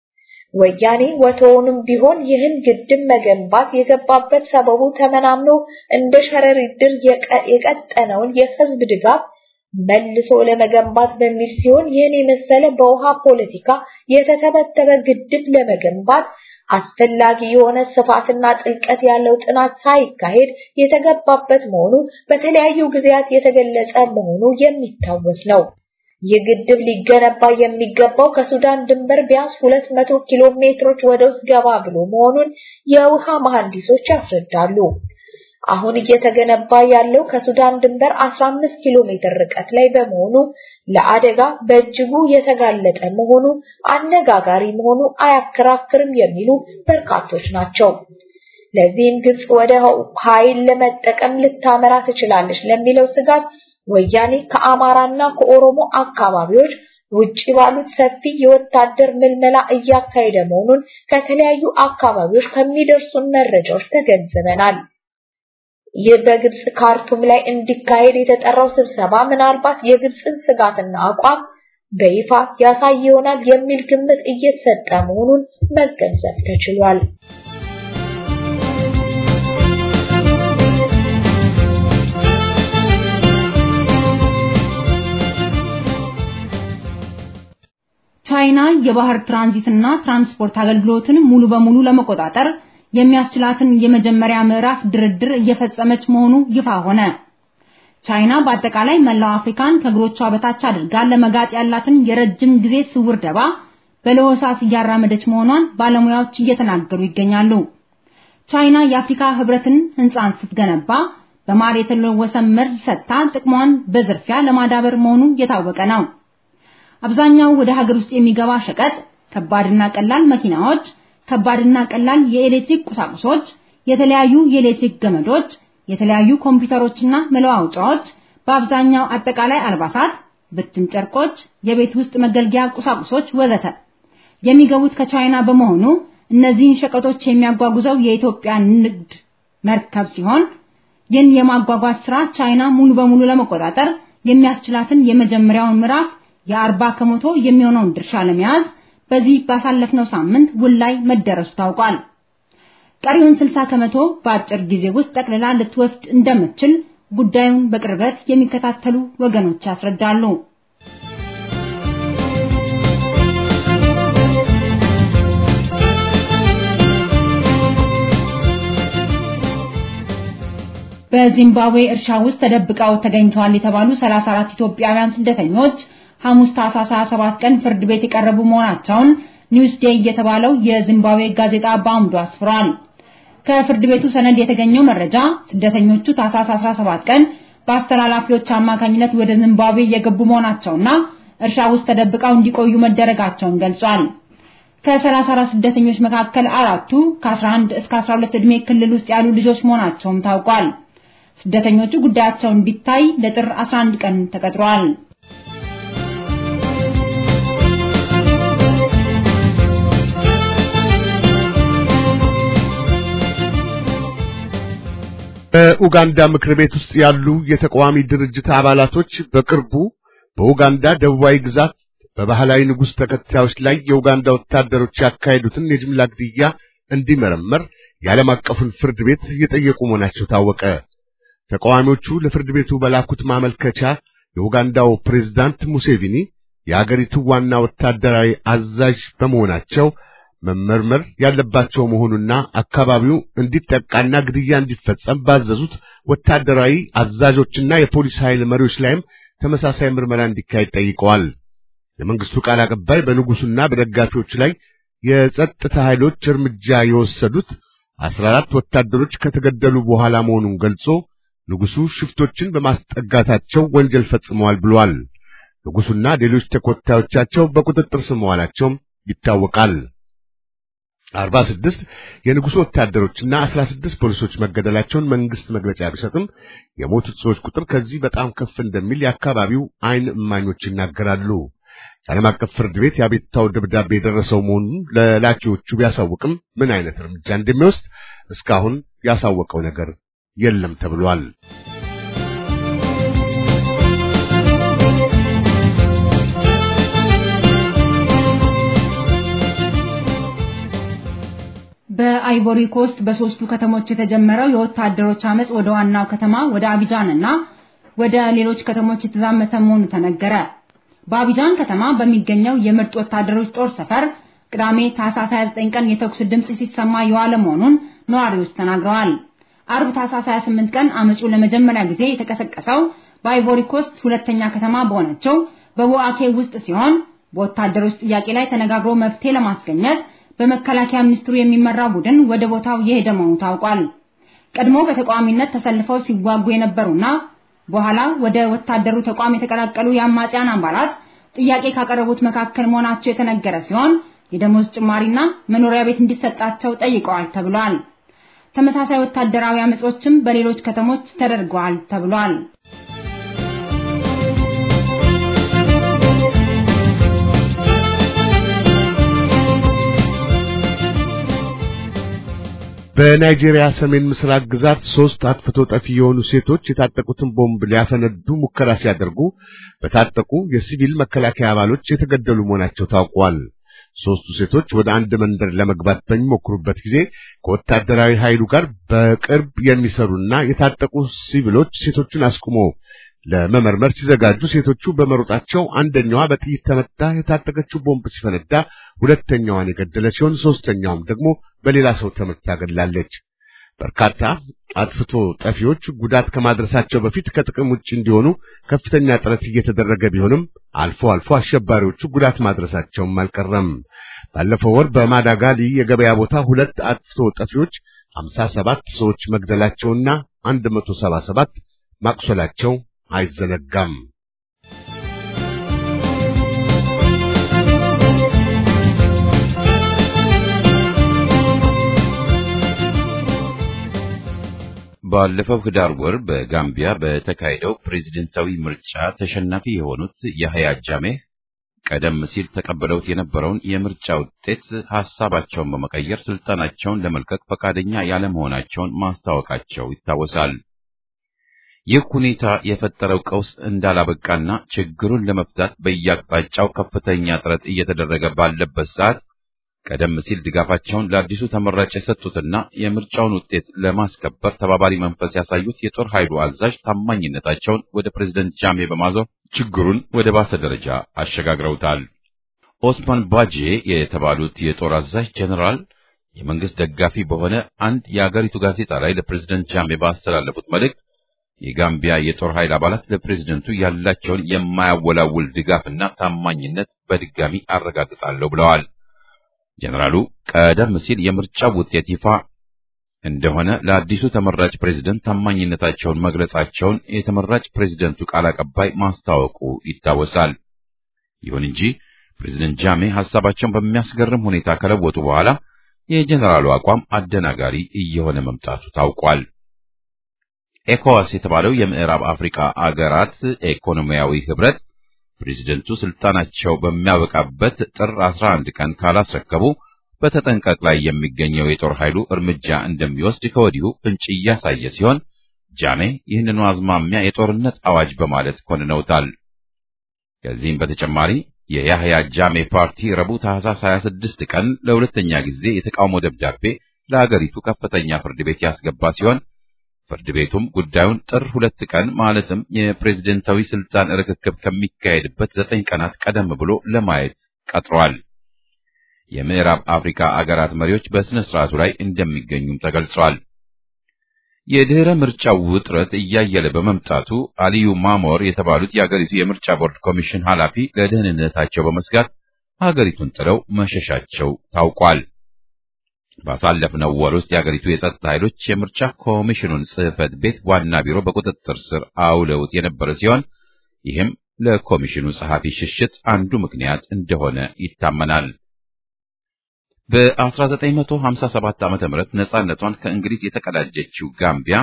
ወያኔ ወትሮውንም ቢሆን ይህን ግድብ መገንባት የገባበት ሰበቡ ተመናምኖ እንደ ሸረሪት ድር የቀጠነውን የህዝብ ድጋፍ መልሶ ለመገንባት በሚል ሲሆን ይህን የመሰለ በውሃ ፖለቲካ የተተበተበ ግድብ ለመገንባት አስፈላጊ የሆነ ስፋትና ጥልቀት ያለው ጥናት ሳይካሄድ የተገባበት መሆኑ በተለያዩ ጊዜያት የተገለጸ መሆኑ የሚታወስ ነው። ይህ ግድብ ሊገነባ የሚገባው ከሱዳን ድንበር ቢያንስ 200 ኪሎ ሜትሮች ወደ ውስጥ ገባ ብሎ መሆኑን የውሃ መሐንዲሶች ያስረዳሉ። አሁን እየተገነባ ያለው ከሱዳን ድንበር 15 ኪሎ ሜትር ርቀት ላይ በመሆኑ ለአደጋ በእጅጉ የተጋለጠ መሆኑ አነጋጋሪ መሆኑ አያከራክርም የሚሉ በርካቶች ናቸው። ለዚህም ግብጽ ወደ ኃይል ለመጠቀም ልታመራ ትችላለች ለሚለው ስጋት ወያኔ ከአማራና ከኦሮሞ አካባቢዎች ውጪ ባሉት ሰፊ የወታደር ምልመላ እያካሄደ መሆኑን ከተለያዩ አካባቢዎች ከሚደርሱን መረጃዎች ተገንዝበናል። ይህ በግብጽ ካርቱም ላይ እንዲካሄድ የተጠራው ስብሰባ ምናልባት የግብጽን ስጋትና አቋም በይፋ ያሳይ ይሆናል የሚል ግምት እየተሰጠ መሆኑን መገንዘብ ተችሏል። ቻይና የባህር ትራንዚትና ትራንስፖርት አገልግሎትን ሙሉ በሙሉ ለመቆጣጠር የሚያስችላትን የመጀመሪያ ምዕራፍ ድርድር እየፈጸመች መሆኑ ይፋ ሆነ። ቻይና በአጠቃላይ መላው አፍሪካን ከእግሮቿ በታች አድርጋ ለመጋጥ ያላትን የረጅም ጊዜ ስውር ደባ በለሆሳስ እያራመደች መሆኗን ባለሙያዎች እየተናገሩ ይገኛሉ። ቻይና የአፍሪካ ህብረትን ህንፃን ስትገነባ በማር የተለወሰ መርዝ ሰጥታ ጥቅሟን በዝርፊያ ለማዳበር መሆኑ የታወቀ ነው። አብዛኛው ወደ ሀገር ውስጥ የሚገባ ሸቀጥ ከባድና ቀላል መኪናዎች፣ ከባድና ቀላል የኤሌክትሪክ ቁሳቁሶች፣ የተለያዩ የኤሌክትሪክ ገመዶች፣ የተለያዩ ኮምፒውተሮችና መለዋወጫዎች፣ በአብዛኛው አጠቃላይ አልባሳት፣ ብትን ጨርቆች፣ የቤት ውስጥ መገልገያ ቁሳቁሶች ወዘተ የሚገቡት ከቻይና በመሆኑ እነዚህን ሸቀጦች የሚያጓጉዘው የኢትዮጵያ ንግድ መርከብ ሲሆን ይህን የማጓጓዝ ስራ ቻይና ሙሉ በሙሉ ለመቆጣጠር የሚያስችላትን የመጀመሪያውን ምዕራፍ የአርባ ከመቶ የሚሆነውን ድርሻ ለመያዝ በዚህ ባሳለፍነው ሳምንት ውል ላይ መደረሱ ታውቋል። ቀሪውን 60 ከመቶ በአጭር ጊዜ ውስጥ ጠቅልላ ልትወስድ እንደምትችል ጉዳዩን በቅርበት የሚከታተሉ ወገኖች ያስረዳሉ። በዚምባብዌ እርሻ ውስጥ ተደብቀው ተገኝተዋል የተባሉ 34 ኢትዮጵያውያን ስደተኞች ሐሙስ ታህሳስ 27 ቀን ፍርድ ቤት የቀረቡ መሆናቸውን ኒውስ ዴይ የተባለው የዚምባብዌ ጋዜጣ በአምዱ አስፍሯል። ከፍርድ ቤቱ ሰነድ የተገኘው መረጃ ስደተኞቹ ታህሳስ 17 ቀን በአስተላላፊዎች አማካኝነት ወደ ዚምባብዌ የገቡ መሆናቸውና እርሻ ውስጥ ተደብቀው እንዲቆዩ መደረጋቸውን ገልጿል። ከ34 ስደተኞች መካከል አራቱ ከ11 እስከ 12 ዕድሜ ክልል ውስጥ ያሉ ልጆች መሆናቸውም ታውቋል። ስደተኞቹ ጉዳያቸው እንዲታይ ለጥር 11 ቀን ተቀጥሯል። በኡጋንዳ ምክር ቤት ውስጥ ያሉ የተቃዋሚ ድርጅት አባላቶች በቅርቡ በኡጋንዳ ደቡባዊ ግዛት በባህላዊ ንጉሥ ተከታዮች ላይ የኡጋንዳ ወታደሮች ያካሄዱትን የጅምላ ግድያ እንዲመረመር የዓለም አቀፉን ፍርድ ቤት እየጠየቁ መሆናቸው ታወቀ። ተቃዋሚዎቹ ለፍርድ ቤቱ በላኩት ማመልከቻ የኡጋንዳው ፕሬዝዳንት ሙሴቪኒ የአገሪቱ ዋና ወታደራዊ አዛዥ በመሆናቸው መመርመር ያለባቸው መሆኑና አካባቢው እንዲጠቃና ግድያ እንዲፈጸም ባዘዙት ወታደራዊ አዛዦችና የፖሊስ ኃይል መሪዎች ላይም ተመሳሳይ ምርመራ እንዲካሄድ ጠይቀዋል። የመንግስቱ ቃል አቀባይ በንጉሱና በደጋፊዎች ላይ የጸጥታ ኃይሎች እርምጃ የወሰዱት አስራ አራት ወታደሮች ከተገደሉ በኋላ መሆኑን ገልጾ ንጉሱ ሽፍቶችን በማስጠጋታቸው ወንጀል ፈጽመዋል ብሏል። ንጉሱና ሌሎች ተከታዮቻቸው በቁጥጥር ስር መዋላቸውም ይታወቃል። አርባ ስድስት የንጉሱ ወታደሮችና አስራ ስድስት ፖሊሶች መገደላቸውን መንግስት መግለጫ ቢሰጥም የሞቱት ሰዎች ቁጥር ከዚህ በጣም ከፍ እንደሚል የአካባቢው ዓይን እማኞች ይናገራሉ። የዓለም አቀፍ ፍርድ ቤት የአቤቱታው ደብዳቤ የደረሰው መሆኑን ለላኪዎቹ ቢያሳውቅም ምን አይነት እርምጃ እንደሚወስድ እስካሁን ያሳወቀው ነገር የለም ተብሏል። በአይቮሪ ኮስት በሶስቱ ከተሞች የተጀመረው የወታደሮች አመጽ ወደ ዋናው ከተማ ወደ አቢጃን እና ወደ ሌሎች ከተሞች የተዛመተ መሆኑ ተነገረ። በአቢጃን ከተማ በሚገኘው የምርጥ ወታደሮች ጦር ሰፈር ቅዳሜ ታህሳስ 29 ቀን የተኩስ ድምጽ ሲሰማ የዋለ መሆኑን ነዋሪዎች ተናግረዋል። አርብ ታህሳስ 28 ቀን አመጹ ለመጀመሪያ ጊዜ የተቀሰቀሰው በአይቮሪ ኮስት ሁለተኛ ከተማ በሆነችው በቦአኬ ውስጥ ሲሆን በወታደሮች ጥያቄ ላይ ተነጋግሮ መፍትሄ ለማስገኘት በመከላከያ ሚኒስትሩ የሚመራ ቡድን ወደ ቦታው የሄደ መሆኑ ታውቋል። ቀድሞ በተቃዋሚነት ተሰልፈው ሲዋጉ የነበሩና በኋላ ወደ ወታደሩ ተቋም የተቀላቀሉ የአማጽያን አባላት ጥያቄ ካቀረቡት መካከል መሆናቸው የተነገረ ሲሆን የደሞዝ ጭማሪና መኖሪያ ቤት እንዲሰጣቸው ጠይቀዋል ተብሏል። ተመሳሳይ ወታደራዊ አመጾችም በሌሎች ከተሞች ተደርገዋል ተብሏል። በናይጄሪያ ሰሜን ምስራቅ ግዛት ሶስት አጥፍቶ ጠፊ የሆኑ ሴቶች የታጠቁትን ቦምብ ሊያፈነዱ ሙከራ ሲያደርጉ በታጠቁ የሲቪል መከላከያ አባሎች የተገደሉ መሆናቸው ታውቋል። ሶስቱ ሴቶች ወደ አንድ መንደር ለመግባት በሚሞክሩበት ጊዜ ከወታደራዊ ኃይሉ ጋር በቅርብ የሚሰሩና የታጠቁ ሲቪሎች ሴቶቹን አስቁሞ ለመመርመር ሲዘጋጁ ሴቶቹ በመሮጣቸው አንደኛዋ በጥይት ተመታ የታጠቀችው ቦምብ ሲፈነዳ ሁለተኛዋን የገደለ ሲሆን ሶስተኛውም ደግሞ በሌላ ሰው ተመታ ገድላለች። በርካታ አጥፍቶ ጠፊዎች ጉዳት ከማድረሳቸው በፊት ከጥቅም ውጭ እንዲሆኑ ከፍተኛ ጥረት እየተደረገ ቢሆንም አልፎ አልፎ አሸባሪዎቹ ጉዳት ማድረሳቸውም አልቀረም። ባለፈው ወር በማዳጋሊ የገበያ ቦታ ሁለት አጥፍቶ ጠፊዎች 57 ሰዎች መግደላቸውና 177 ማቁሰላቸው አይዘነጋም። ባለፈው ህዳር ወር በጋምቢያ በተካሄደው ፕሬዝደንታዊ ምርጫ ተሸናፊ የሆኑት ያህያ ጃሜህ ቀደም ሲል ተቀበለውት የነበረውን የምርጫ ውጤት ሐሳባቸውን በመቀየር ስልጣናቸውን ለመልቀቅ ፈቃደኛ ያለመሆናቸውን ማስታወቃቸው ይታወሳል። ይህ ሁኔታ የፈጠረው ቀውስ እንዳላበቃና ችግሩን ለመፍታት በየአቅጣጫው ከፍተኛ ጥረት እየተደረገ ባለበት ሰዓት ቀደም ሲል ድጋፋቸውን ለአዲሱ ተመራጭ የሰጡትና የምርጫውን ውጤት ለማስከበር ተባባሪ መንፈስ ያሳዩት የጦር ኃይሉ አዛዥ ታማኝነታቸውን ወደ ፕሬዝደንት ጃሜ በማዞር ችግሩን ወደ ባሰ ደረጃ አሸጋግረውታል። ኦስማን ባጄ የተባሉት የጦር አዛዥ ጀኔራል የመንግስት ደጋፊ በሆነ አንድ የአገሪቱ ጋዜጣ ላይ ለፕሬዝደንት ጃሜ ባስተላለፉት መልእክት የጋምቢያ የጦር ኃይል አባላት ለፕሬዝደንቱ ያላቸውን የማያወላውል ድጋፍና ታማኝነት በድጋሚ አረጋግጣለሁ ብለዋል። ጀነራሉ ቀደም ሲል የምርጫው ውጤት ይፋ እንደሆነ ለአዲሱ ተመራጭ ፕሬዝደንት ታማኝነታቸውን መግለጻቸውን የተመራጭ ፕሬዝደንቱ ቃል አቀባይ ማስታወቁ ይታወሳል። ይሁን እንጂ ፕሬዝደንት ጃሜ ሐሳባቸውን በሚያስገርም ሁኔታ ከለወጡ በኋላ የጀነራሉ አቋም አደናጋሪ እየሆነ መምጣቱ ታውቋል። ኤኮዋስ የተባለው የምዕራብ አፍሪካ አገራት ኢኮኖሚያዊ ህብረት ፕሬዝደንቱ ስልጣናቸው በሚያበቃበት ጥር 11 ቀን ካላስረከቡ በተጠንቀቅ ላይ የሚገኘው የጦር ኃይሉ እርምጃ እንደሚወስድ ከወዲሁ ፍንጭ እያሳየ ሲሆን ጃሜ ይህንኑ አዝማሚያ የጦርነት አዋጅ በማለት ኮንነውታል። ከዚህም በተጨማሪ የያህያ ጃሜ ፓርቲ ረቡዕ ታህሳስ 26 ቀን ለሁለተኛ ጊዜ የተቃውሞ ደብዳቤ ለአገሪቱ ከፍተኛ ፍርድ ቤት ያስገባ ሲሆን ፍርድ ቤቱም ጉዳዩን ጥር ሁለት ቀን ማለትም የፕሬዝደንታዊ ስልጣን ርክክብ ከሚካሄድበት ዘጠኝ ቀናት ቀደም ብሎ ለማየት ቀጥሯል። የምዕራብ አፍሪካ አገራት መሪዎች በስነ ስርዓቱ ላይ እንደሚገኙም ተገልጿል። የድህረ ምርጫው ውጥረት እያየለ በመምጣቱ አሊዩ ማሞር የተባሉት የአገሪቱ የምርጫ ቦርድ ኮሚሽን ኃላፊ ለደህንነታቸው በመስጋት ሀገሪቱን ጥለው መሸሻቸው ታውቋል። ባሳለፍነው ወር ውስጥ የአገሪቱ የጸጥታ ኃይሎች የምርጫ ኮሚሽኑን ጽሕፈት ቤት ዋና ቢሮ በቁጥጥር ስር አውለውት የነበረ ሲሆን ይህም ለኮሚሽኑ ጸሐፊ ሽሽት አንዱ ምክንያት እንደሆነ ይታመናል። በ1957 ዓ.ም ነጻነቷን ከእንግሊዝ የተቀዳጀችው ጋምቢያ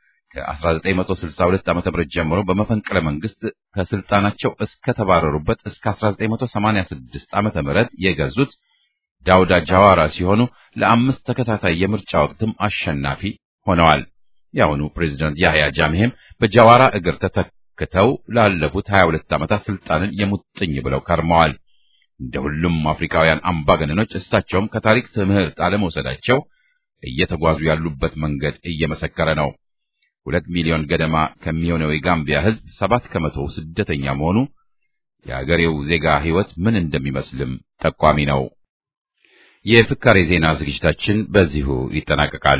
ከ1962 ዓ.ም ጀምሮ በመፈንቅለ መንግስት ከስልጣናቸው እስከ ተባረሩበት እስከ 1986 ዓ.ም የገዙት ዳውዳ ጃዋራ ሲሆኑ ለአምስት ተከታታይ የምርጫ ወቅትም አሸናፊ ሆነዋል። የአሁኑ ፕሬዝዳንት ያህያ ጃሜህም በጃዋራ እግር ተተክተው ላለፉት 22 ዓመታት ስልጣንን የሙጥኝ ብለው ከርመዋል። እንደ ሁሉም አፍሪካውያን አምባገነኖች እሳቸውም ከታሪክ ትምህርት አለመውሰዳቸው እየተጓዙ ያሉበት መንገድ እየመሰከረ ነው። ሁለት ሚሊዮን ገደማ ከሚሆነው የጋምቢያ ሕዝብ ሰባት ከመቶ ስደተኛ መሆኑ የአገሬው ዜጋ ሕይወት ምን እንደሚመስልም ጠቋሚ ነው። የፍካሬ ዜና ዝግጅታችን በዚሁ ይጠናቀቃል።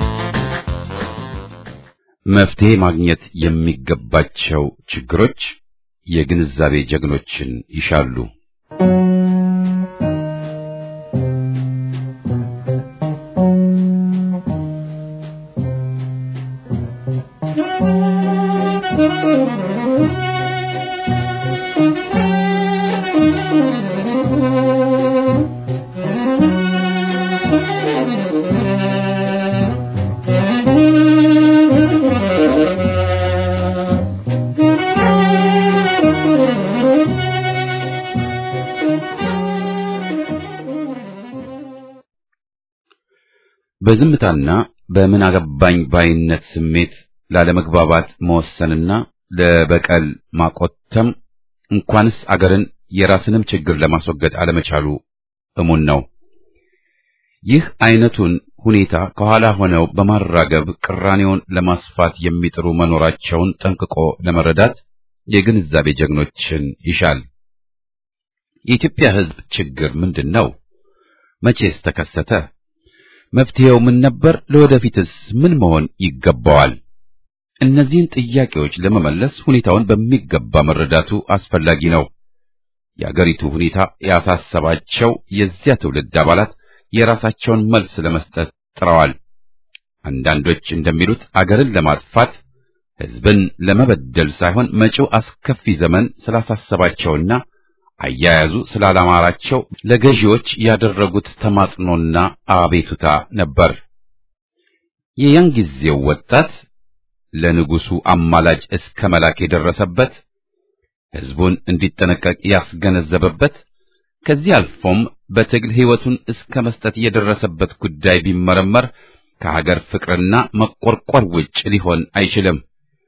መፍትሄ ማግኘት የሚገባቸው ችግሮች የግንዛቤ ጀግኖችን ይሻሉ። በዝምታና በምን አገባኝ ባይነት ስሜት ላለመግባባት መወሰንና ለበቀል ማቆተም እንኳንስ አገርን የራስንም ችግር ለማስወገድ አለመቻሉ እሙን ነው። ይህ አይነቱን ሁኔታ ከኋላ ሆነው በማራገብ ቅራኔውን ለማስፋት የሚጥሩ መኖራቸውን ጠንቅቆ ለመረዳት የግንዛቤ ጀግኖችን ይሻል። የኢትዮጵያ ሕዝብ ችግር ምንድን ነው? መቼስ ተከሰተ? መፍትሄው ምን ነበር? ለወደፊትስ ምን መሆን ይገባዋል? እነዚህን ጥያቄዎች ለመመለስ ሁኔታውን በሚገባ መረዳቱ አስፈላጊ ነው። የአገሪቱ ሁኔታ ያሳሰባቸው የዚያ ትውልድ አባላት የራሳቸውን መልስ ለመስጠት ጥረዋል። አንዳንዶች እንደሚሉት አገርን ለማጥፋት ሕዝብን ለመበደል ሳይሆን መጪው አስከፊ ዘመን ስላሳሰባቸውና አያያዙ ስላላማራቸው ለገዢዎች ያደረጉት ተማጽኖና አቤቱታ ነበር። የያን ጊዜው ወጣት ለንጉሱ አማላጭ እስከ መላክ የደረሰበት ሕዝቡን እንዲጠነቀቅ ያስገነዘበበት ከዚህ አልፎም በትግል ሕይወቱን እስከ መስጠት የደረሰበት ጉዳይ ቢመረመር ከሀገር ፍቅርና መቆርቆር ውጭ ሊሆን አይችልም።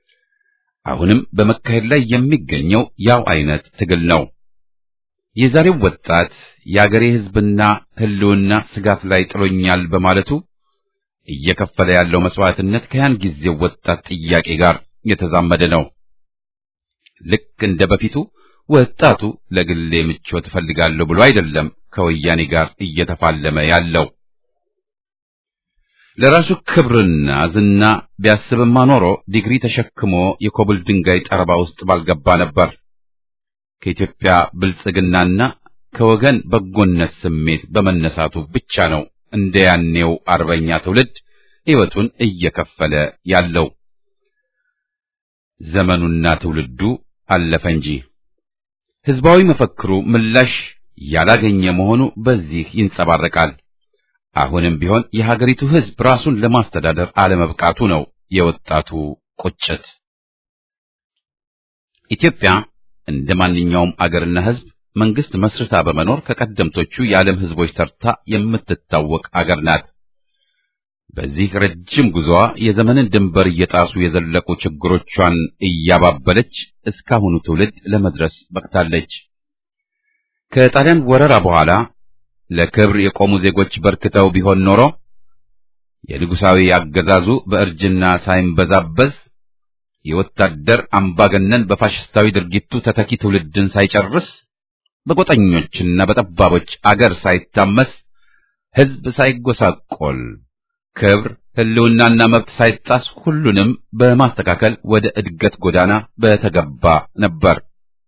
አሁንም በመካሄድ ላይ የሚገኘው ያው አይነት ትግል ነው። የዛሬው ወጣት የአገሬ ሕዝብና ሕልውና ስጋት ላይ ጥሎኛል በማለቱ እየከፈለ ያለው መስዋዕትነት ከያን ጊዜው ወጣት ጥያቄ ጋር የተዛመደ ነው። ልክ እንደ በፊቱ ወጣቱ ለግሌ ምቾት እፈልጋለሁ ብሎ አይደለም ከወያኔ ጋር እየተፋለመ ያለው። ለራሱ ክብርና ዝና ቢያስብማ ኖሮ ዲግሪ ተሸክሞ የኮብል ድንጋይ ጠረባ ውስጥ ባልገባ ነበር። ከኢትዮጵያ ብልጽግናና ከወገን በጎነት ስሜት በመነሳቱ ብቻ ነው እንደ ያኔው አርበኛ ትውልድ ሕይወቱን እየከፈለ ያለው። ዘመኑና ትውልዱ አለፈ እንጂ ሕዝባዊ መፈክሩ ምላሽ ያላገኘ መሆኑ በዚህ ይንጸባረቃል። አሁንም ቢሆን የሀገሪቱ ሕዝብ ራሱን ለማስተዳደር አለመብቃቱ ነው የወጣቱ ቁጭት። ኢትዮጵያ እንደ ማንኛውም አገርና ሕዝብ መንግስት መስርታ በመኖር ከቀደምቶቹ የዓለም ሕዝቦች ተርታ የምትታወቅ አገር ናት። በዚህ ረጅም ጉዞዋ የዘመንን ድንበር እየጣሱ የዘለቁ ችግሮቿን እያባበለች እስካሁኑ ትውልድ ለመድረስ በቅታለች። ከጣሊያን ወረራ በኋላ ለክብር የቆሙ ዜጎች በርክተው ቢሆን ኖሮ የንጉሳዊ አገዛዙ በእርጅና ሳይንበዛበዝ የወታደር አምባገነን በፋሽስታዊ ድርጊቱ ተተኪ ትውልድን ሳይጨርስ በጎጠኞችና በጠባቦች አገር ሳይታመስ ሕዝብ ሳይጎሳቆል ክብር ሕልውናና መብት ሳይጣስ ሁሉንም በማስተካከል ወደ እድገት ጎዳና በተገባ ነበር።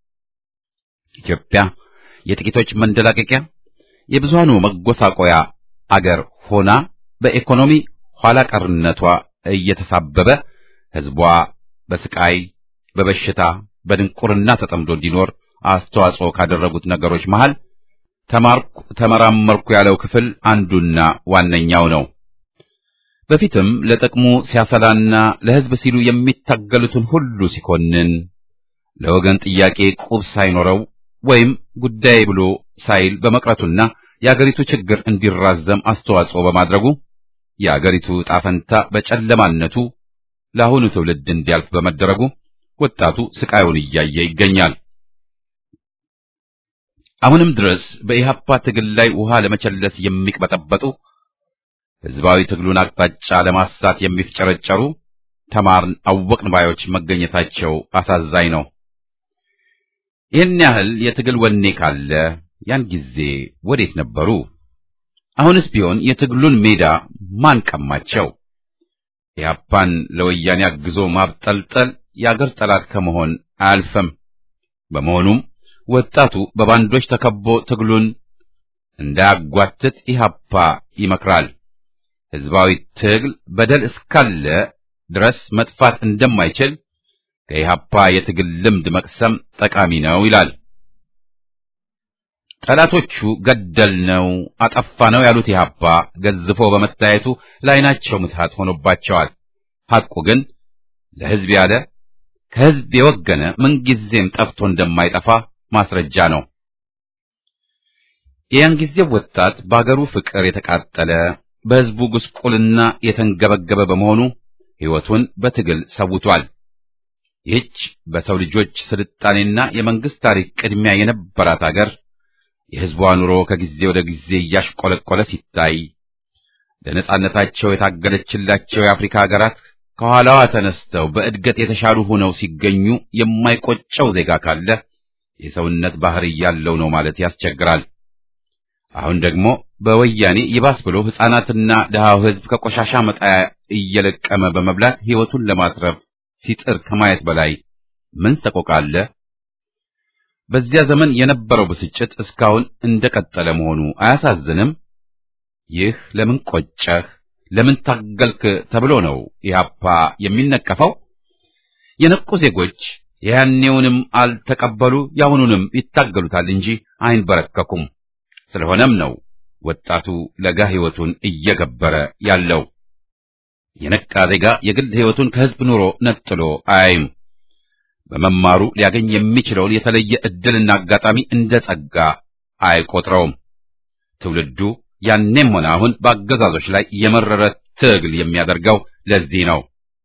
ኢትዮጵያ የጥቂቶች መንደላቀቂያ የብዙሃኑ መጎሳቆያ አገር ሆና በኢኮኖሚ ኋላ ቀርነቷ እየተሳበበ ሕዝቧ በስቃይ፣ በበሽታ፣ በድንቁርና ተጠምዶ እንዲኖር አስተዋጽኦ ካደረጉት ነገሮች መሃል ተማርኩ፣ ተመራመርኩ ያለው ክፍል አንዱና ዋነኛው ነው። በፊትም ለጥቅሙ ሲያሰላና ለሕዝብ ሲሉ የሚታገሉትን ሁሉ ሲኮንን ለወገን ጥያቄ ቁብ ሳይኖረው ወይም ጉዳይ ብሎ ሳይል በመቅረቱና የአገሪቱ ችግር እንዲራዘም አስተዋጽኦ በማድረጉ የአገሪቱ ጣፈንታ በጨለማነቱ ለአሁኑ ትውልድ እንዲያልፍ በመደረጉ ወጣቱ ስቃዩን እያየ ይገኛል። አሁንም ድረስ በኢህአፓ ትግል ላይ ውሃ ለመቸለስ የሚቅበጠበጡ ሕዝባዊ ትግሉን አቅጣጫ ለማሳት የሚፍጨረጨሩ ተማርን አወቅን ባዮች መገኘታቸው አሳዛኝ ነው። ይህን ያህል የትግል ወኔ ካለ ያን ጊዜ ወዴት ነበሩ? አሁንስ ቢሆን የትግሉን ሜዳ ማን ቀማቸው? ኢህአፓን ለወያኔ አግዞ ማብጠልጠል የአገር ጠላት ከመሆን አያልፍም። በመሆኑም ወጣቱ በባንዶች ተከቦ ትግሉን እንዳያጓትት ኢህአፓ ይመክራል። ህዝባዊ ትግል በደል እስካለ ድረስ መጥፋት እንደማይችል ከኢህአፓ የትግል ልምድ መቅሰም ጠቃሚ ነው ይላል። ጠላቶቹ ገደል ነው አጠፋ ነው ያሉት ኢህአፓ ገዝፎ በመታየቱ ለዓይናቸው ምትሃት ሆኖባቸዋል። ሐቁ ግን ለህዝብ ያለ ከህዝብ የወገነ ምንጊዜም ጠፍቶ እንደማይጠፋ ማስረጃ ነው። የያን ጊዜው ወጣት በአገሩ ፍቅር የተቃጠለ በህዝቡ ጉስቁልና የተንገበገበ በመሆኑ ሕይወቱን በትግል ሰውቷል። ይህች በሰው ልጆች ስልጣኔና የመንግስት ታሪክ ቅድሚያ የነበራት አገር የህዝቧ ኑሮ ከጊዜ ወደ ጊዜ እያሽቆለቆለ ሲታይ ለነጻነታቸው የታገለችላቸው የአፍሪካ ሀገራት ከኋላዋ ተነስተው በእድገት የተሻሉ ሆነው ሲገኙ የማይቆጨው ዜጋ ካለ የሰውነት ባህሪ ያለው ነው ማለት ያስቸግራል። አሁን ደግሞ በወያኔ ይባስ ብሎ ሕፃናትና ድሃው ህዝብ ከቆሻሻ መጣያ እየለቀመ በመብላት ሕይወቱን ለማትረፍ ሲጥር ከማየት በላይ ምን ሰቆቃ አለ? በዚያ ዘመን የነበረው ብስጭት እስካሁን እንደቀጠለ መሆኑ አያሳዝንም? ይህ ለምን ቆጨህ፣ ለምን ታገልክ ተብሎ ነው ኢህአፓ የሚነቀፈው? የነቁ ዜጎች የያኔውንም አልተቀበሉ ያሁኑንም ይታገሉታል እንጂ አይንበረከኩም። ስለሆነም ነው ወጣቱ ለጋ ሕይወቱን እየገበረ ያለው። የነቃ ዜጋ የግል ሕይወቱን ከህዝብ ኑሮ ነጥሎ አያይም። በመማሩ ሊያገኝ የሚችለውን የተለየ ዕድልና አጋጣሚ እንደ ጸጋ አይቆጥረውም። ትውልዱ ያኔም ሆነ አሁን በአገዛዞች ላይ የመረረ ትግል የሚያደርገው ለዚህ ነው።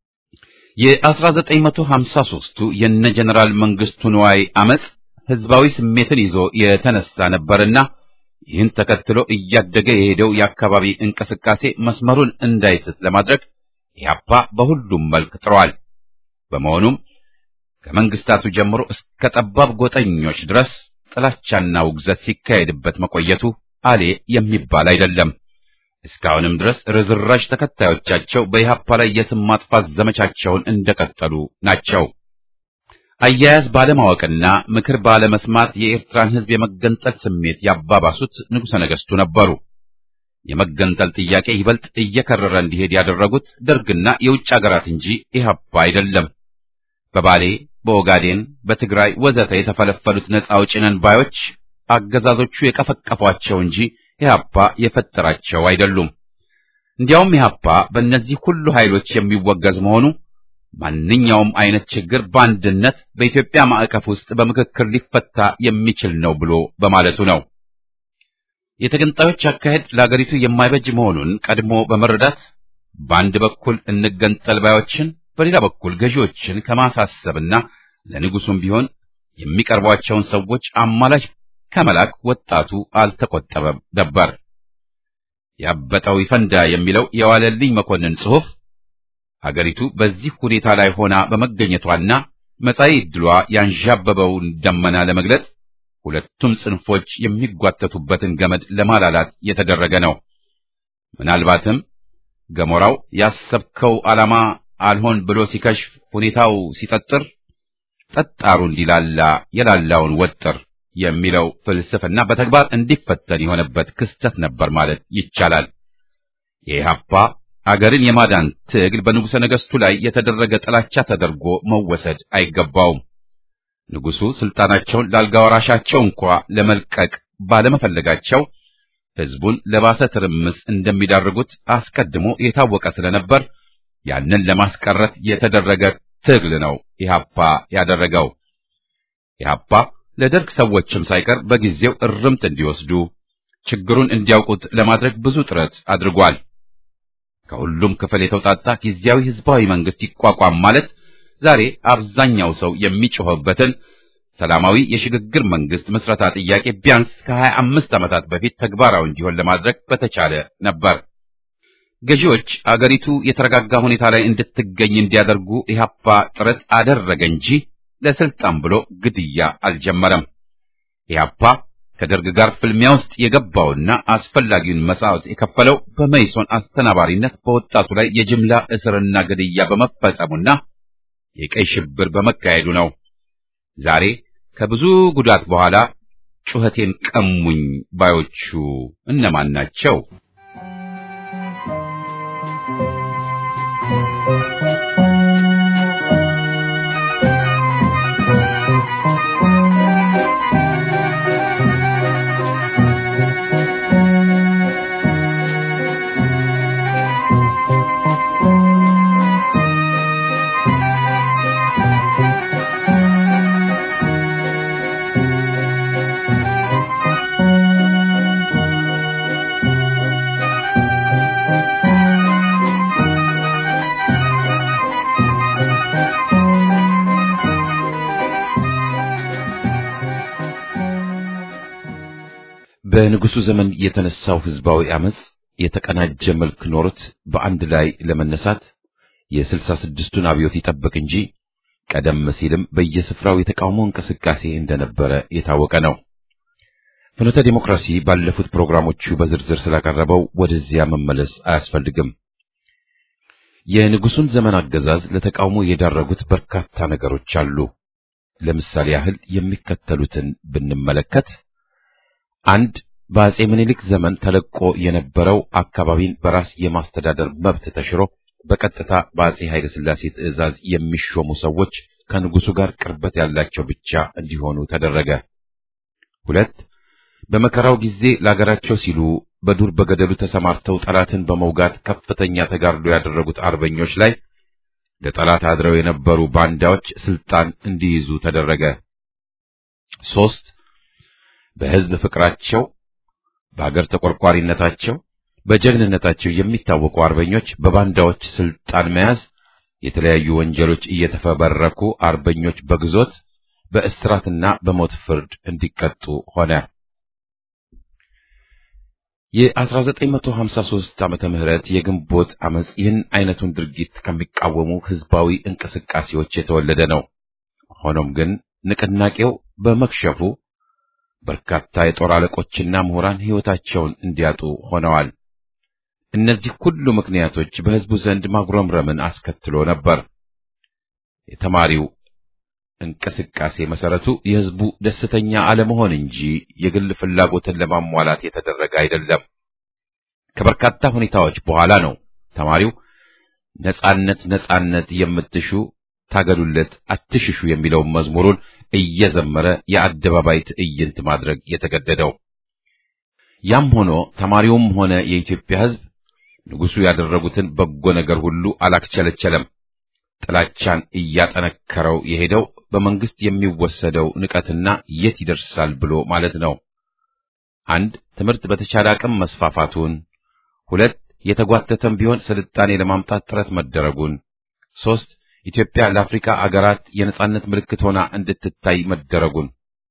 የ1953ቱ የነ ጀነራል መንግስቱ ንዋይ አመጽ ህዝባዊ ስሜትን ይዞ የተነሳ ነበርና ይህን ተከትሎ እያደገ የሄደው የአካባቢ እንቅስቃሴ መስመሩን እንዳይስት ለማድረግ ኢህአፓ በሁሉም መልክ ጥሯል። በመሆኑም ከመንግስታቱ ጀምሮ እስከ ጠባብ ጎጠኞች ድረስ ጥላቻና ውግዘት ሲካሄድበት መቆየቱ አሌ የሚባል አይደለም። እስካሁንም ድረስ ርዝራዥ ተከታዮቻቸው በኢህአፓ ላይ የስም ማጥፋት ዘመቻቸውን እንደቀጠሉ ናቸው። አያያዝ ባለማወቅና ምክር ባለመስማት የኤርትራን ህዝብ የመገንጠል ስሜት ያባባሱት ንጉሠ ነገሥቱ ነበሩ። የመገንጠል ጥያቄ ይበልጥ እየከረረ እንዲሄድ ያደረጉት ደርግና የውጭ አገራት እንጂ ኢህአፓ አይደለም። በባሌ፣ በኦጋዴን፣ በትግራይ ወዘተ የተፈለፈሉት ነፃ አውጪ ነን ባዮች አገዛዞቹ የቀፈቀፏቸው እንጂ ኢህአፓ የፈጠራቸው አይደሉም። እንዲያውም ኢህአፓ በእነዚህ ሁሉ ኃይሎች የሚወገዝ መሆኑ ማንኛውም አይነት ችግር በአንድነት በኢትዮጵያ ማዕቀፍ ውስጥ በምክክር ሊፈታ የሚችል ነው ብሎ በማለቱ ነው። የተገንጣዮች አካሄድ ለአገሪቱ የማይበጅ መሆኑን ቀድሞ በመረዳት በአንድ በኩል እንገንጠል ባዮችን፣ በሌላ በኩል ገዢዎችን ከማሳሰብና ለንጉሱም ቢሆን የሚቀርቧቸውን ሰዎች አማላች ከመላክ ወጣቱ አልተቆጠበም ነበር። ያበጠው ይፈንዳ የሚለው የዋለልኝ መኮንን ጽሑፍ ሀገሪቱ በዚህ ሁኔታ ላይ ሆና በመገኘቷና መጻኢ ዕድሏ ያንዣበበውን ደመና ለመግለጽ ሁለቱም ጽንፎች የሚጓተቱበትን ገመድ ለማላላት የተደረገ ነው። ምናልባትም ገሞራው ያሰብከው ዓላማ አልሆን ብሎ ሲከሽፍ ሁኔታው ሲጠጥር ጠጣሩ እንዲላላ የላላውን ወጥር የሚለው ፍልስፍና በተግባር እንዲፈተን የሆነበት ክስተት ነበር ማለት ይቻላል። የኢህአፓ አገርን የማዳን ትግል በንጉሠ ነገሥቱ ላይ የተደረገ ጥላቻ ተደርጎ መወሰድ አይገባውም። ንጉሡ ስልጣናቸውን ለአልጋ ወራሻቸው እንኳ ለመልቀቅ ባለመፈለጋቸው ሕዝቡን ለባሰ ትርምስ እንደሚዳርጉት አስቀድሞ የታወቀ ስለነበር ያንን ለማስቀረት የተደረገ ትግል ነው ኢህአፓ ያደረገው። ኢህአፓ ለደርግ ሰዎችም ሳይቀር በጊዜው እርምት እንዲወስዱ ችግሩን እንዲያውቁት ለማድረግ ብዙ ጥረት አድርጓል። ከሁሉም ክፍል የተውጣጣ ጊዜያዊ ህዝባዊ መንግስት ይቋቋም ማለት ዛሬ አብዛኛው ሰው የሚጮህበትን ሰላማዊ የሽግግር መንግስት ምስረታ ጥያቄ ቢያንስ ከሀያ አምስት ዓመታት በፊት ተግባራዊ እንዲሆን ለማድረግ በተቻለ ነበር። ገዢዎች አገሪቱ የተረጋጋ ሁኔታ ላይ እንድትገኝ እንዲያደርጉ ኢህአፓ ጥረት አደረገ እንጂ ለስልጣን ብሎ ግድያ አልጀመረም። ኢህአፓ ከደርግ ጋር ፍልሚያ ውስጥ የገባውና አስፈላጊውን መስዋዕት የከፈለው በመይሶን አስተናባሪነት በወጣቱ ላይ የጅምላ እስርና ግድያ በመፈጸሙና የቀይ ሽብር በመካሄዱ ነው። ዛሬ ከብዙ ጉዳት በኋላ ጩኸቴን ቀሙኝ ባዮቹ እነማን ናቸው? በንጉሱ ዘመን የተነሳው ህዝባዊ አመጽ የተቀናጀ መልክ ኖሮት በአንድ ላይ ለመነሳት የስልሳ ስድስቱን አብዮት ይጠብቅ እንጂ ቀደም ሲልም በየስፍራው የተቃውሞ እንቅስቃሴ እንደነበረ የታወቀ ነው። ፍኖተ ዲሞክራሲ ባለፉት ፕሮግራሞቹ በዝርዝር ስላቀረበው ወደዚያ መመለስ አያስፈልግም። የንጉሱን ዘመን አገዛዝ ለተቃውሞ የዳረጉት በርካታ ነገሮች አሉ። ለምሳሌ ያህል የሚከተሉትን ብንመለከት አንድ በአጼ ምኒልክ ዘመን ተለቆ የነበረው አካባቢን በራስ የማስተዳደር መብት ተሽሮ በቀጥታ በአጼ ኃይለ ሥላሴ ትእዛዝ የሚሾሙ ሰዎች ከንጉሱ ጋር ቅርበት ያላቸው ብቻ እንዲሆኑ ተደረገ። ሁለት በመከራው ጊዜ ለአገራቸው ሲሉ በዱር በገደሉ ተሰማርተው ጠላትን በመውጋት ከፍተኛ ተጋድሎ ያደረጉት አርበኞች ላይ ለጠላት አድረው የነበሩ ባንዳዎች ስልጣን እንዲይዙ ተደረገ። ሶስት በሕዝብ ፍቅራቸው፣ በአገር ተቆርቋሪነታቸው፣ በጀግንነታቸው የሚታወቁ አርበኞች በባንዳዎች ስልጣን መያዝ የተለያዩ ወንጀሎች እየተፈበረኩ አርበኞች በግዞት በእስራትና በሞት ፍርድ እንዲቀጡ ሆነ። የ1953 ዓመተ ምህረት የግንቦት አመጽ ይህን አይነቱን ድርጊት ከሚቃወሙ ህዝባዊ እንቅስቃሴዎች የተወለደ ነው። ሆኖም ግን ንቅናቄው በመክሸፉ በርካታ የጦር አለቆችና ምሁራን ሕይወታቸውን እንዲያጡ ሆነዋል። እነዚህ ሁሉ ምክንያቶች በሕዝቡ ዘንድ ማጉረምረምን አስከትሎ ነበር። የተማሪው እንቅስቃሴ መሰረቱ የሕዝቡ ደስተኛ አለመሆን እንጂ የግል ፍላጎትን ለማሟላት የተደረገ አይደለም። ከበርካታ ሁኔታዎች በኋላ ነው ተማሪው ነጻነት ነጻነት የምትሹ ታገሉለት አትሽሹ የሚለውን መዝሙሩን እየዘመረ የአደባባይ ትዕይንት ማድረግ የተገደደው። ያም ሆኖ ተማሪውም ሆነ የኢትዮጵያ ሕዝብ ንጉሡ ያደረጉትን በጎ ነገር ሁሉ አላክቸለቸለም። ጥላቻን እያጠነከረው የሄደው በመንግስት የሚወሰደው ንቀትና የት ይደርሳል ብሎ ማለት ነው። አንድ ትምህርት በተቻለ አቅም መስፋፋቱን፣ ሁለት የተጓተተም ቢሆን ስልጣኔ ለማምጣት ጥረት መደረጉን፣ ሶስት ኢትዮጵያ ለአፍሪካ አገራት የነጻነት ምልክት ሆና እንድትታይ መደረጉን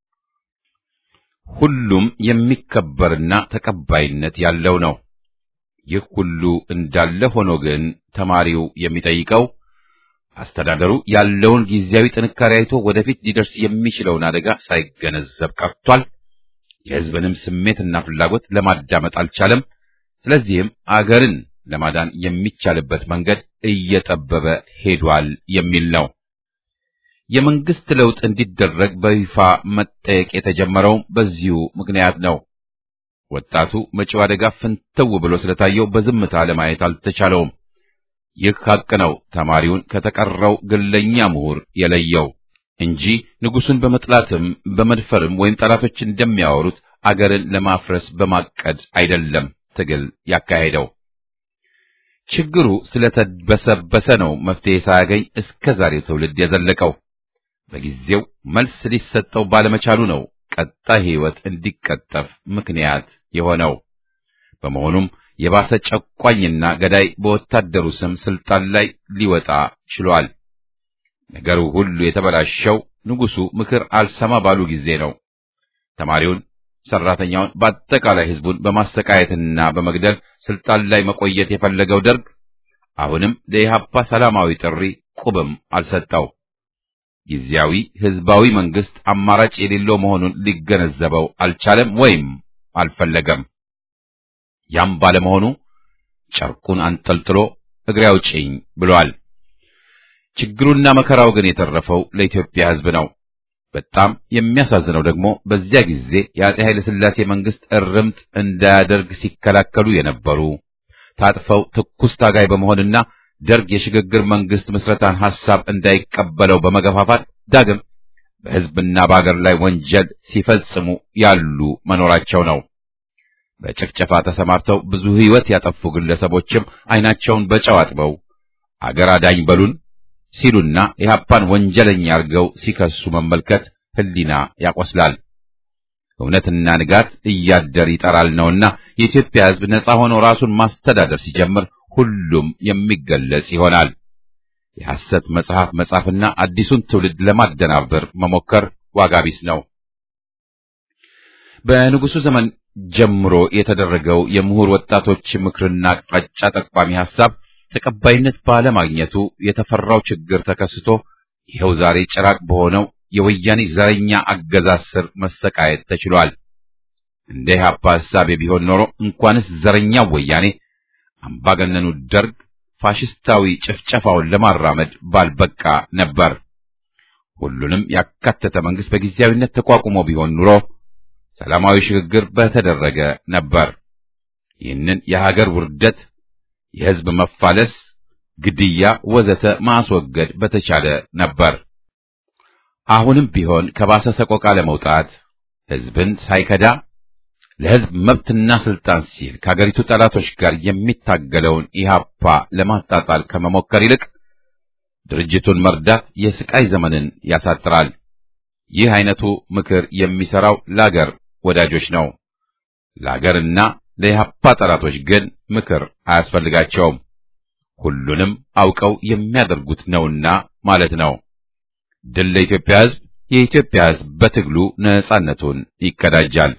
ሁሉም የሚከበርና ተቀባይነት ያለው ነው። ይህ ሁሉ እንዳለ ሆኖ ግን ተማሪው የሚጠይቀው አስተዳደሩ ያለውን ጊዜያዊ ጥንካሬ አይቶ ወደፊት ሊደርስ የሚችለውን አደጋ ሳይገነዘብ ቀርቷል። የሕዝብንም ስሜትና ፍላጎት ለማዳመጥ አልቻለም። ስለዚህም አገርን ለማዳን የሚቻልበት መንገድ እየጠበበ ሄዷል የሚል ነው። የመንግስት ለውጥ እንዲደረግ በይፋ መጠየቅ የተጀመረው በዚሁ ምክንያት ነው። ወጣቱ መጪው አደጋ ፍንትው ብሎ ስለታየው በዝምታ ለማየት አልተቻለውም። ይህ ሐቅ ነው ተማሪውን ከተቀረው ግለኛ ምሁር የለየው እንጂ ንጉሱን በመጥላትም በመድፈርም ወይም ጠላቶች እንደሚያወሩት አገርን ለማፍረስ በማቀድ አይደለም ትግል ያካሄደው። ችግሩ ስለተበሰበሰ ነው መፍትሄ ሳያገኝ እስከ ዛሬው ትውልድ የዘለቀው። በጊዜው መልስ ሊሰጠው ባለመቻሉ ነው ቀጣይ ሕይወት እንዲቀጠፍ ምክንያት የሆነው። በመሆኑም የባሰ ጨቋኝና ገዳይ በወታደሩ ስም ስልጣን ላይ ሊወጣ ችሏል። ነገሩ ሁሉ የተበላሸው ንጉሱ ምክር አልሰማ ባሉ ጊዜ ነው። ተማሪውን፣ ሰራተኛውን፣ በአጠቃላይ ሕዝቡን በማሰቃየትና በመግደል ስልጣን ላይ መቆየት የፈለገው ደርግ አሁንም ለኢህአፓ ሰላማዊ ጥሪ ቁብም አልሰጠው። ጊዜያዊ ሕዝባዊ መንግስት አማራጭ የሌለው መሆኑን ሊገነዘበው አልቻለም ወይም አልፈለገም። ያም ባለመሆኑ ጨርቁን አንጠልጥሎ እግሬ አውጪኝ ብሏል። ችግሩና መከራው ግን የተረፈው ለኢትዮጵያ ሕዝብ ነው። በጣም የሚያሳዝነው ደግሞ በዚያ ጊዜ የአጼ ኃይለ ሥላሴ መንግስት እርምት እንዳያደርግ ሲከላከሉ የነበሩ ታጥፈው ትኩስ ታጋይ በመሆንና ደርግ የሽግግር መንግስት ምስረታን ሐሳብ እንዳይቀበለው በመገፋፋት ዳግም በሕዝብና በአገር ላይ ወንጀል ሲፈጽሙ ያሉ መኖራቸው ነው። በጭፍጨፋ ተሰማርተው ብዙ ሕይወት ያጠፉ ግለሰቦችም ዓይናቸውን በጨው አጥበው አገር አዳኝ በሉን ሲሉና ኢህአፓን ወንጀለኛ አድርገው ሲከሱ መመልከት ሕሊና ያቆስላል። እውነትና ንጋት እያደር ይጠራል ነውና የኢትዮጵያ ሕዝብ ነጻ ሆኖ ራሱን ማስተዳደር ሲጀምር ሁሉም የሚገለጽ ይሆናል። የሐሰት መጽሐፍ መጻፍና አዲሱን ትውልድ ለማደናበር መሞከር ዋጋ ቢስ ነው። በንጉሱ ዘመን ጀምሮ የተደረገው የምሁር ወጣቶች ምክርና አቅጣጫ ጠቋሚ ሐሳብ ተቀባይነት ባለማግኘቱ የተፈራው ችግር ተከስቶ ይኸው ዛሬ ጭራቅ በሆነው የወያኔ ዘረኛ አገዛዝ ስር መሰቃየት ተችሏል። እንደ ኢህአፓ ሐሳቤ ቢሆን ኖሮ እንኳንስ ዘረኛው ወያኔ አምባገነኑ ደርግ ፋሽስታዊ ጭፍጨፋውን ለማራመድ ባልበቃ ነበር። ሁሉንም ያካተተ መንግስት በጊዜያዊነት ተቋቁሞ ቢሆን ኑሮ ሰላማዊ ሽግግር በተደረገ ነበር። ይህንን የሀገር ውርደት፣ የህዝብ መፋለስ፣ ግድያ ወዘተ ማስወገድ በተቻለ ነበር። አሁንም ቢሆን ከባሰ ሰቆቃ ለመውጣት ህዝብን ሳይከዳ ለህዝብ መብትና ስልጣን ሲል ከሀገሪቱ ጠላቶች ጋር የሚታገለውን ኢህአፓ ለማጣጣል ከመሞከር ይልቅ ድርጅቱን መርዳት የስቃይ ዘመንን ያሳጥራል። ይህ አይነቱ ምክር የሚሰራው ለአገር ወዳጆች ነው። ለአገርና ለኢህአፓ ጠላቶች ግን ምክር አያስፈልጋቸውም። ሁሉንም አውቀው የሚያደርጉት ነውና ማለት ነው። ድል ለኢትዮጵያ ህዝብ! የኢትዮጵያ ህዝብ በትግሉ ነጻነቱን ይቀዳጃል።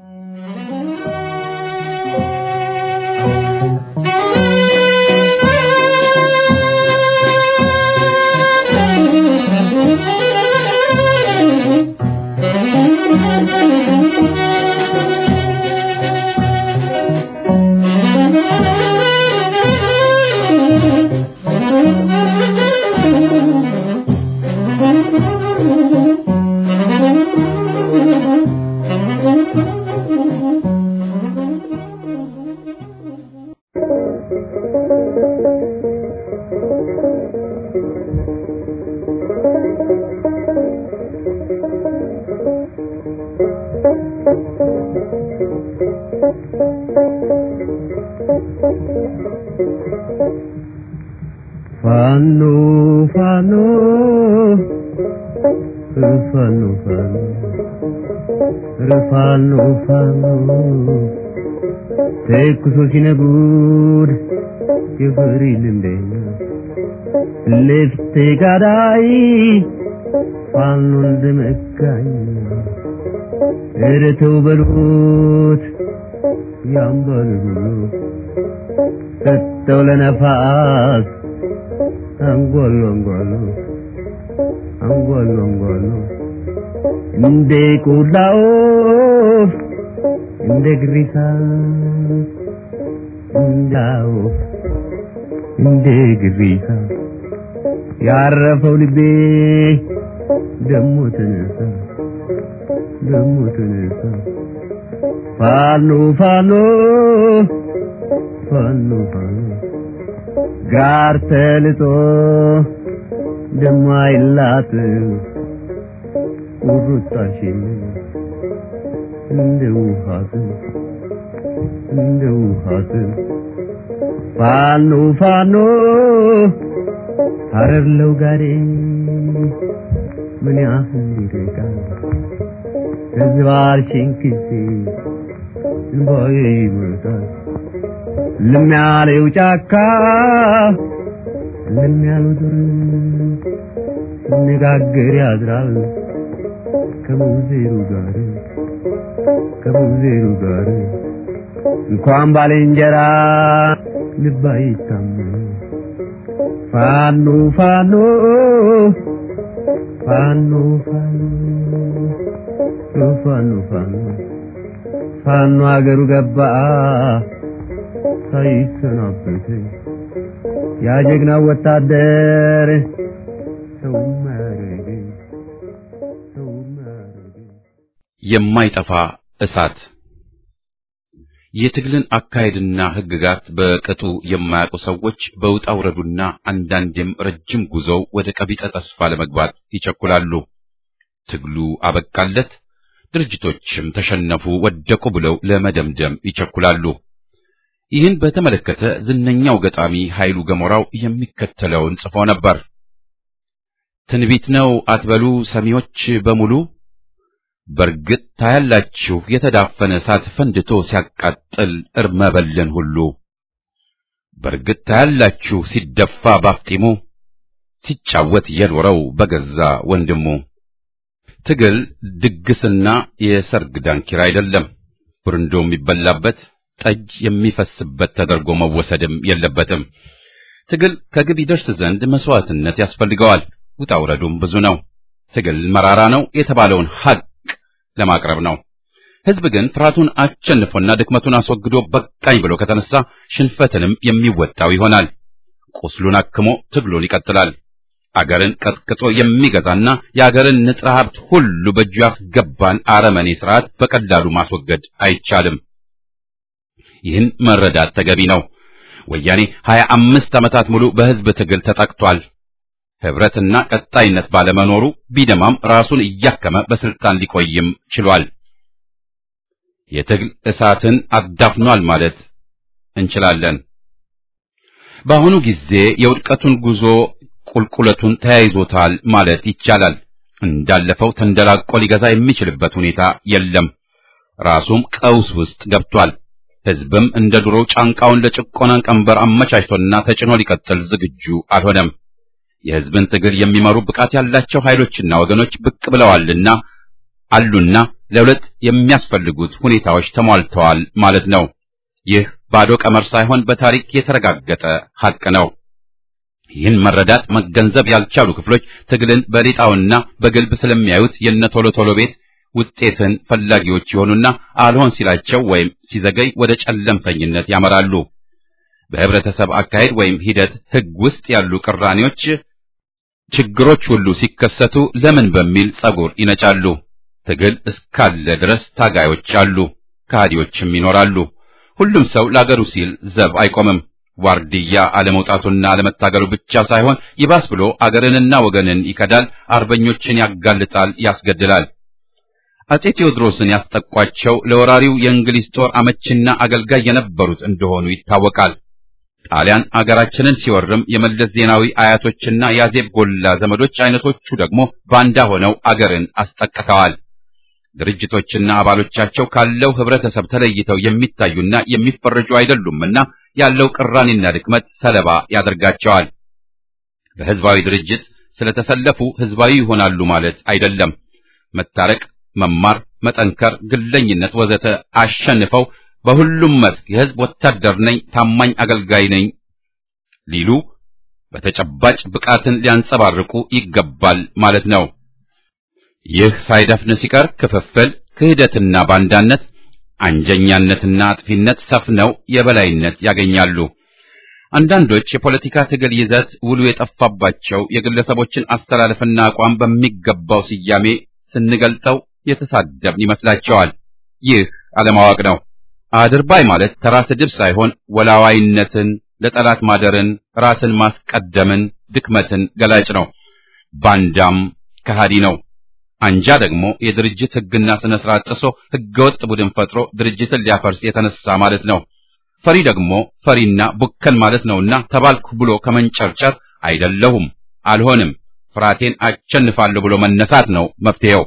ፋኖ ፋኖ ፋኖ ፋኖ ፋኖ ፋኖ ተኩሶ ሲነጉድ የፍሪ ልምደኛ ልፍቴ ጋዳይ ፋኖ እንደመካኝ ኧረ ተው በሉት ያምበሉ ሰጠው ለነፋስ አንጓሉ አንጓሉ አንጓሉ አንጓሉ እንደ ቆላ ወፍ እንደ ግሪሳ እንደ ወፍ እንደ ግሪሳ ያረፈው ልቤ ደሞ ተነሳ ደሞ ተነሳ ፋኖ ፋኖ ፋኖ ፋኖ ጋር ተልጦ ደሞ አይላት ቁርጣሽን እንደ ውሃት እንደ ውሃት ፋኖ ፋኖ ሀረርለው ጋሬ ምን ያህል ይርቃል ህዝባችን ጊዜ እንባዬ ይመጣል ልም ያለው ጫካ ልም ያለው ዱር ሲነጋገር ያድራል ከሙዜሩ ጋር ከሙዜሩ ጋር እንኳን ባልንጀራ ልብ አይታመን ፋኖ ፋኖ ፋኖ ፋኖ ፋኖ ፋኖ ፋኖ አገሩ ገባ ሳይሰናበት ያ ጀግናው ወታደር ሰው ማረገ ሰው የማይጠፋ እሳት የትግልን አካሄድና ሕግጋት በቅጡ የማያውቁ ሰዎች በውጣ ውረዱና አንዳንዴም ረጅም ጉዞው ወደ ቀቢጠ ተስፋ ለመግባት ይቸኩላሉ። ትግሉ አበቃለት፣ ድርጅቶችም ተሸነፉ፣ ወደቁ ብለው ለመደምደም ይቸኩላሉ። ይህን በተመለከተ ዝነኛው ገጣሚ ኃይሉ ገሞራው የሚከተለውን ጽፎ ነበር። ትንቢት ነው አትበሉ ሰሚዎች በሙሉ በርግጥ ታያላችሁ የተዳፈነ እሳት ፈንድቶ ሲያቃጥል እርመበልን ሁሉ። በርግጥ ታያላችሁ ሲደፋ ባፍጢሙ ሲጫወት የኖረው በገዛ ወንድሙ። ትግል ድግስና የሰርግ ዳንኪራ አይደለም። ብርንዶ የሚበላበት ጠጅ የሚፈስበት ተደርጎ መወሰድም የለበትም። ትግል ከግብ ይደርስ ዘንድ መስዋዕትነት ያስፈልገዋል። ውጣ ውረዱም ብዙ ነው። ትግል መራራ ነው የተባለውን ሐቅ ለማቅረብ ነው። ሕዝብ ግን ፍርሃቱን አሸንፎና ድክመቱን አስወግዶ በቃኝ ብሎ ከተነሳ ሽንፈትንም የሚወጣው ይሆናል። ቁስሉን አክሞ ትግሉን ይቀጥላል። አገርን ቀጥቅጦ የሚገዛና የአገርን ንጥረ ሀብት ሁሉ በእጁ ያስገባን አረመኔ ስርዓት በቀላሉ ማስወገድ አይቻልም። ይህን መረዳት ተገቢ ነው። ወያኔ ሀያ አምስት ዓመታት ሙሉ በሕዝብ ትግል ተጠቅቷል። ህብረትና ቀጣይነት ባለመኖሩ ቢደማም ራሱን እያከመ በስልጣን ሊቆይም ችሏል። የትግል እሳትን አዳፍኗል ማለት እንችላለን። በአሁኑ ጊዜ የውድቀቱን ጉዞ ቁልቁለቱን ተያይዞታል ማለት ይቻላል። እንዳለፈው ተንደላቆ ሊገዛ የሚችልበት ሁኔታ የለም። ራሱም ቀውስ ውስጥ ገብቷል። ህዝብም እንደ ድሮው ጫንቃውን ለጭቆና ቀንበር አመቻችቶና ተጭኖ ሊቀጥል ዝግጁ አልሆነም። የህዝብን ትግል የሚመሩ ብቃት ያላቸው ኃይሎችና ወገኖች ብቅ ብለዋልና አሉና ለሁለት የሚያስፈልጉት ሁኔታዎች ተሟልተዋል ማለት ነው። ይህ ባዶ ቀመር ሳይሆን በታሪክ የተረጋገጠ ሐቅ ነው። ይህን መረዳት መገንዘብ ያልቻሉ ክፍሎች ትግልን በሌጣውና በግልብ ስለሚያዩት የነ ቶሎ ቶሎ ቤት ውጤትን ፈላጊዎች ይሆኑና አልሆን ሲላቸው ወይም ሲዘገይ ወደ ጨለምተኝነት ያመራሉ። በህብረተሰብ አካሄድ ወይም ሂደት ህግ ውስጥ ያሉ ቅራኔዎች ችግሮች ሁሉ ሲከሰቱ ለምን በሚል ጸጉር ይነጫሉ። ትግል እስካለ ድረስ ታጋዮች አሉ፣ ከሃዲዎችም ይኖራሉ። ሁሉም ሰው ለአገሩ ሲል ዘብ አይቆምም። ዋርድያ አለመውጣቱና አለመታገሉ ብቻ ሳይሆን ይባስ ብሎ አገርንና ወገንን ይከዳል፣ አርበኞችን ያጋልጣል፣ ያስገድላል። አጼ ቴዎድሮስን ያስጠቋቸው ለወራሪው የእንግሊዝ ጦር አመችና አገልጋይ የነበሩት እንደሆኑ ይታወቃል። ጣሊያን አገራችንን ሲወርም የመለስ ዜናዊ አያቶችና የአዜብ ጎላ ዘመዶች አይነቶቹ ደግሞ ባንዳ ሆነው አገርን አስጠቅተዋል። ድርጅቶችና አባሎቻቸው ካለው ህብረተሰብ ተለይተው የሚታዩና የሚፈረጁ አይደሉምና ያለው ቅራኔና ድክመት ሰለባ ያደርጋቸዋል። በህዝባዊ ድርጅት ስለተሰለፉ ህዝባዊ ይሆናሉ ማለት አይደለም። መታረቅ፣ መማር፣ መጠንከር፣ ግለኝነት ወዘተ አሸንፈው በሁሉም መስክ የህዝብ ወታደር ነኝ፣ ታማኝ አገልጋይ ነኝ ሊሉ በተጨባጭ ብቃትን ሊያንጸባርቁ ይገባል ማለት ነው። ይህ ሳይደፍን ሲቀር ክፍፍል፣ ክህደትና ባንዳነት፣ አንጀኛነትና አጥፊነት ሰፍነው የበላይነት ያገኛሉ። አንዳንዶች የፖለቲካ ትግል ይዘት ውሉ የጠፋባቸው የግለሰቦችን አስተላለፍና አቋም በሚገባው ስያሜ ስንገልጠው የተሳደብን ይመስላቸዋል። ይህ አለማወቅ ነው። አድርባይ ማለት ተራ ስድብ ሳይሆን ወላዋይነትን፣ ለጠላት ማደርን፣ ራስን ማስቀደምን፣ ድክመትን ገላጭ ነው። ባንዳም ከሃዲ ነው። አንጃ ደግሞ የድርጅት ህግና ስነ ስርዓት ጥሶ ህገወጥ ቡድን ፈጥሮ ድርጅትን ሊያፈርስ የተነሳ ማለት ነው። ፈሪ ደግሞ ፈሪና ቡከን ማለት ነውና ተባልኩ ብሎ ከመንጨርጨር አይደለሁም፣ አልሆንም፣ ፍርሃቴን አሸንፋለሁ ብሎ መነሳት ነው መፍትሄው።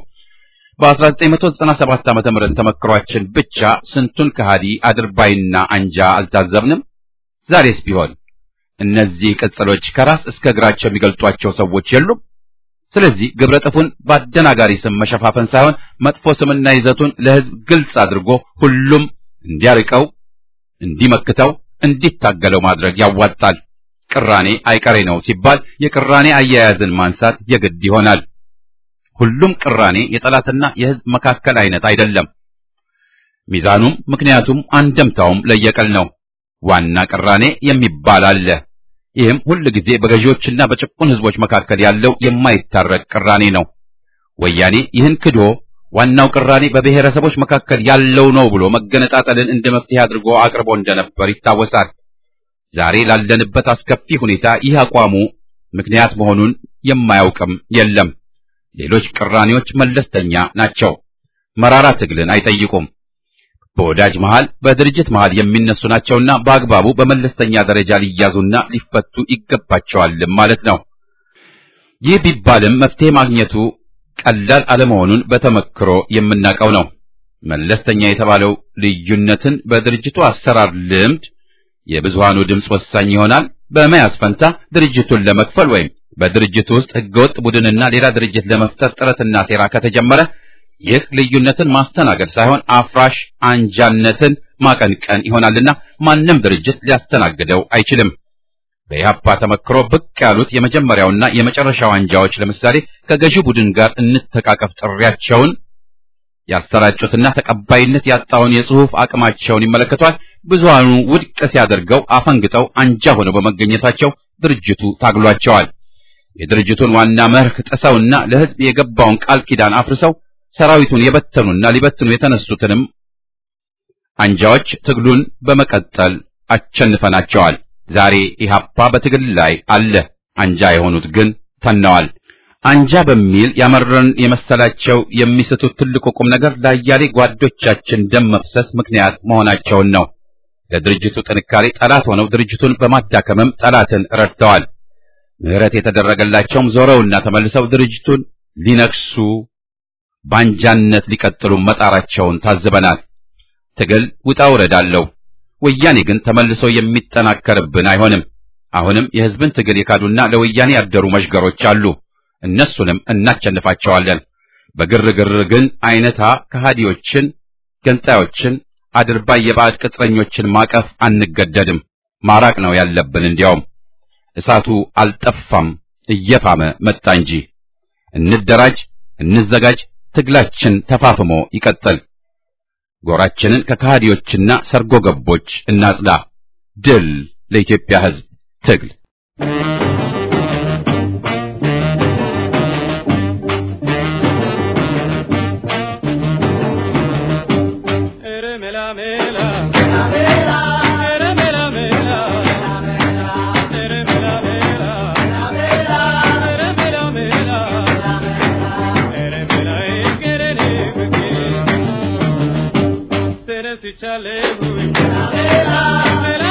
በ1997 ዓመተ ምህረት ተመክሯችን ብቻ ስንቱን ከሃዲ አድርባይና አንጃ አልታዘብንም? ዛሬስ ቢሆን እነዚህ ቅጽሎች ከራስ እስከ እግራቸው የሚገልጧቸው ሰዎች የሉም? ስለዚህ ግብረ ጥፉን በአደናጋሪ ስም መሸፋፈን ሳይሆን መጥፎ ስምና ይዘቱን ለህዝብ ግልጽ አድርጎ ሁሉም እንዲያርቀው፣ እንዲመክተው፣ እንዲታገለው ማድረግ ያዋጣል። ቅራኔ አይቀሬ ነው ሲባል የቅራኔ አያያዝን ማንሳት የግድ ይሆናል። ሁሉም ቅራኔ የጠላትና የህዝብ መካከል አይነት አይደለም። ሚዛኑም ምክንያቱም አንደምታውም ለየቀል ነው። ዋና ቅራኔ የሚባል አለ። ይህም ሁል ጊዜ በገዢዎችና በጭቁን ህዝቦች መካከል ያለው የማይታረቅ ቅራኔ ነው። ወያኔ ይህን ክዶ ዋናው ቅራኔ በብሔረሰቦች መካከል ያለው ነው ብሎ መገነጣጠልን እንደ መፍትሄ አድርጎ አቅርቦ እንደነበር ይታወሳል። ዛሬ ላለንበት አስከፊ ሁኔታ ይህ አቋሙ ምክንያት መሆኑን የማያውቅም የለም። ሌሎች ቅራኔዎች መለስተኛ ናቸው፣ መራራ ትግልን አይጠይቁም። በወዳጅ መሃል፣ በድርጅት መሃል የሚነሱ ናቸውና በአግባቡ በመለስተኛ ደረጃ ሊያዙና ሊፈቱ ይገባቸዋል ማለት ነው። ይህ ቢባልም መፍትሄ ማግኘቱ ቀላል አለመሆኑን በተመክሮ የምናውቀው ነው። መለስተኛ የተባለው ልዩነትን በድርጅቱ አሰራር ልምድ የብዙሃኑ ድምፅ ወሳኝ ይሆናል በመያዝ ፈንታ ድርጅቱን ለመክፈል ወይም በድርጅቱ ውስጥ ህገወጥ ቡድንና ሌላ ድርጅት ለመፍጠር ጥረትና ሴራ ከተጀመረ ይህ ልዩነትን ማስተናገድ ሳይሆን አፍራሽ አንጃነትን ማቀንቀን ይሆናልና ማንም ድርጅት ሊያስተናግደው አይችልም። በኢህአፓ ተመክሮ ብቅ ያሉት የመጀመሪያውና የመጨረሻው አንጃዎች ለምሳሌ ከገዢው ቡድን ጋር እንተቃቀፍ ጥሪያቸውን ያሰራጩትና ተቀባይነት ያጣውን የጽሑፍ አቅማቸውን ይመለከቷል። ብዙሃኑ ውድቅ ሲያደርገው አፈንግጠው አንጃ ሆነው በመገኘታቸው ድርጅቱ ታግሏቸዋል። የድርጅቱን ዋና መርህ ጥሰውና ለህዝብ የገባውን ቃል ኪዳን አፍርሰው ሰራዊቱን የበተኑና ሊበትኑ የተነሱትንም አንጃዎች ትግሉን በመቀጠል አሸንፈናቸዋል። ዛሬ ኢህአፓ በትግል ላይ አለ። አንጃ የሆኑት ግን ተነዋል። አንጃ በሚል ያመረን የመሰላቸው የሚስቱት ትልቁ ቁም ነገር ለአያሌ ጓዶቻችን ደም መፍሰስ ምክንያት መሆናቸውን ነው። ለድርጅቱ ጥንካሬ ጠላት ሆነው ድርጅቱን በማዳከምም ጠላትን ረድተዋል። ምህረት የተደረገላቸውም ዞረውና ተመልሰው ድርጅቱን ሊነክሱ ባንጃነት ሊቀጥሉ መጣራቸውን ታዝበናል። ትግል ውጣ ውረድ አለው። ወያኔ ግን ተመልሶ የሚጠናከርብን አይሆንም። አሁንም የህዝብን ትግል የካዱና ለወያኔ ያደሩ መሽገሮች አሉ። እነሱንም እናቸንፋቸዋለን። በግርግር ግን አይነታ ከሃዲዎችን፣ ገንጣዮችን፣ አድርባይ የባዕድ ቅጥረኞችን ማቀፍ አንገደድም። ማራቅ ነው ያለብን። እንዲያውም እሳቱ አልጠፋም፣ እየፋመ መጣ እንጂ። እንደራጅ፣ እንዘጋጅ፣ ትግላችን ተፋፍሞ ይቀጥል። ጎራችንን ከከሃዲዎችና ሰርጎ ገቦች እናጽዳ። ድል ለኢትዮጵያ ሕዝብ ትግል! Chale,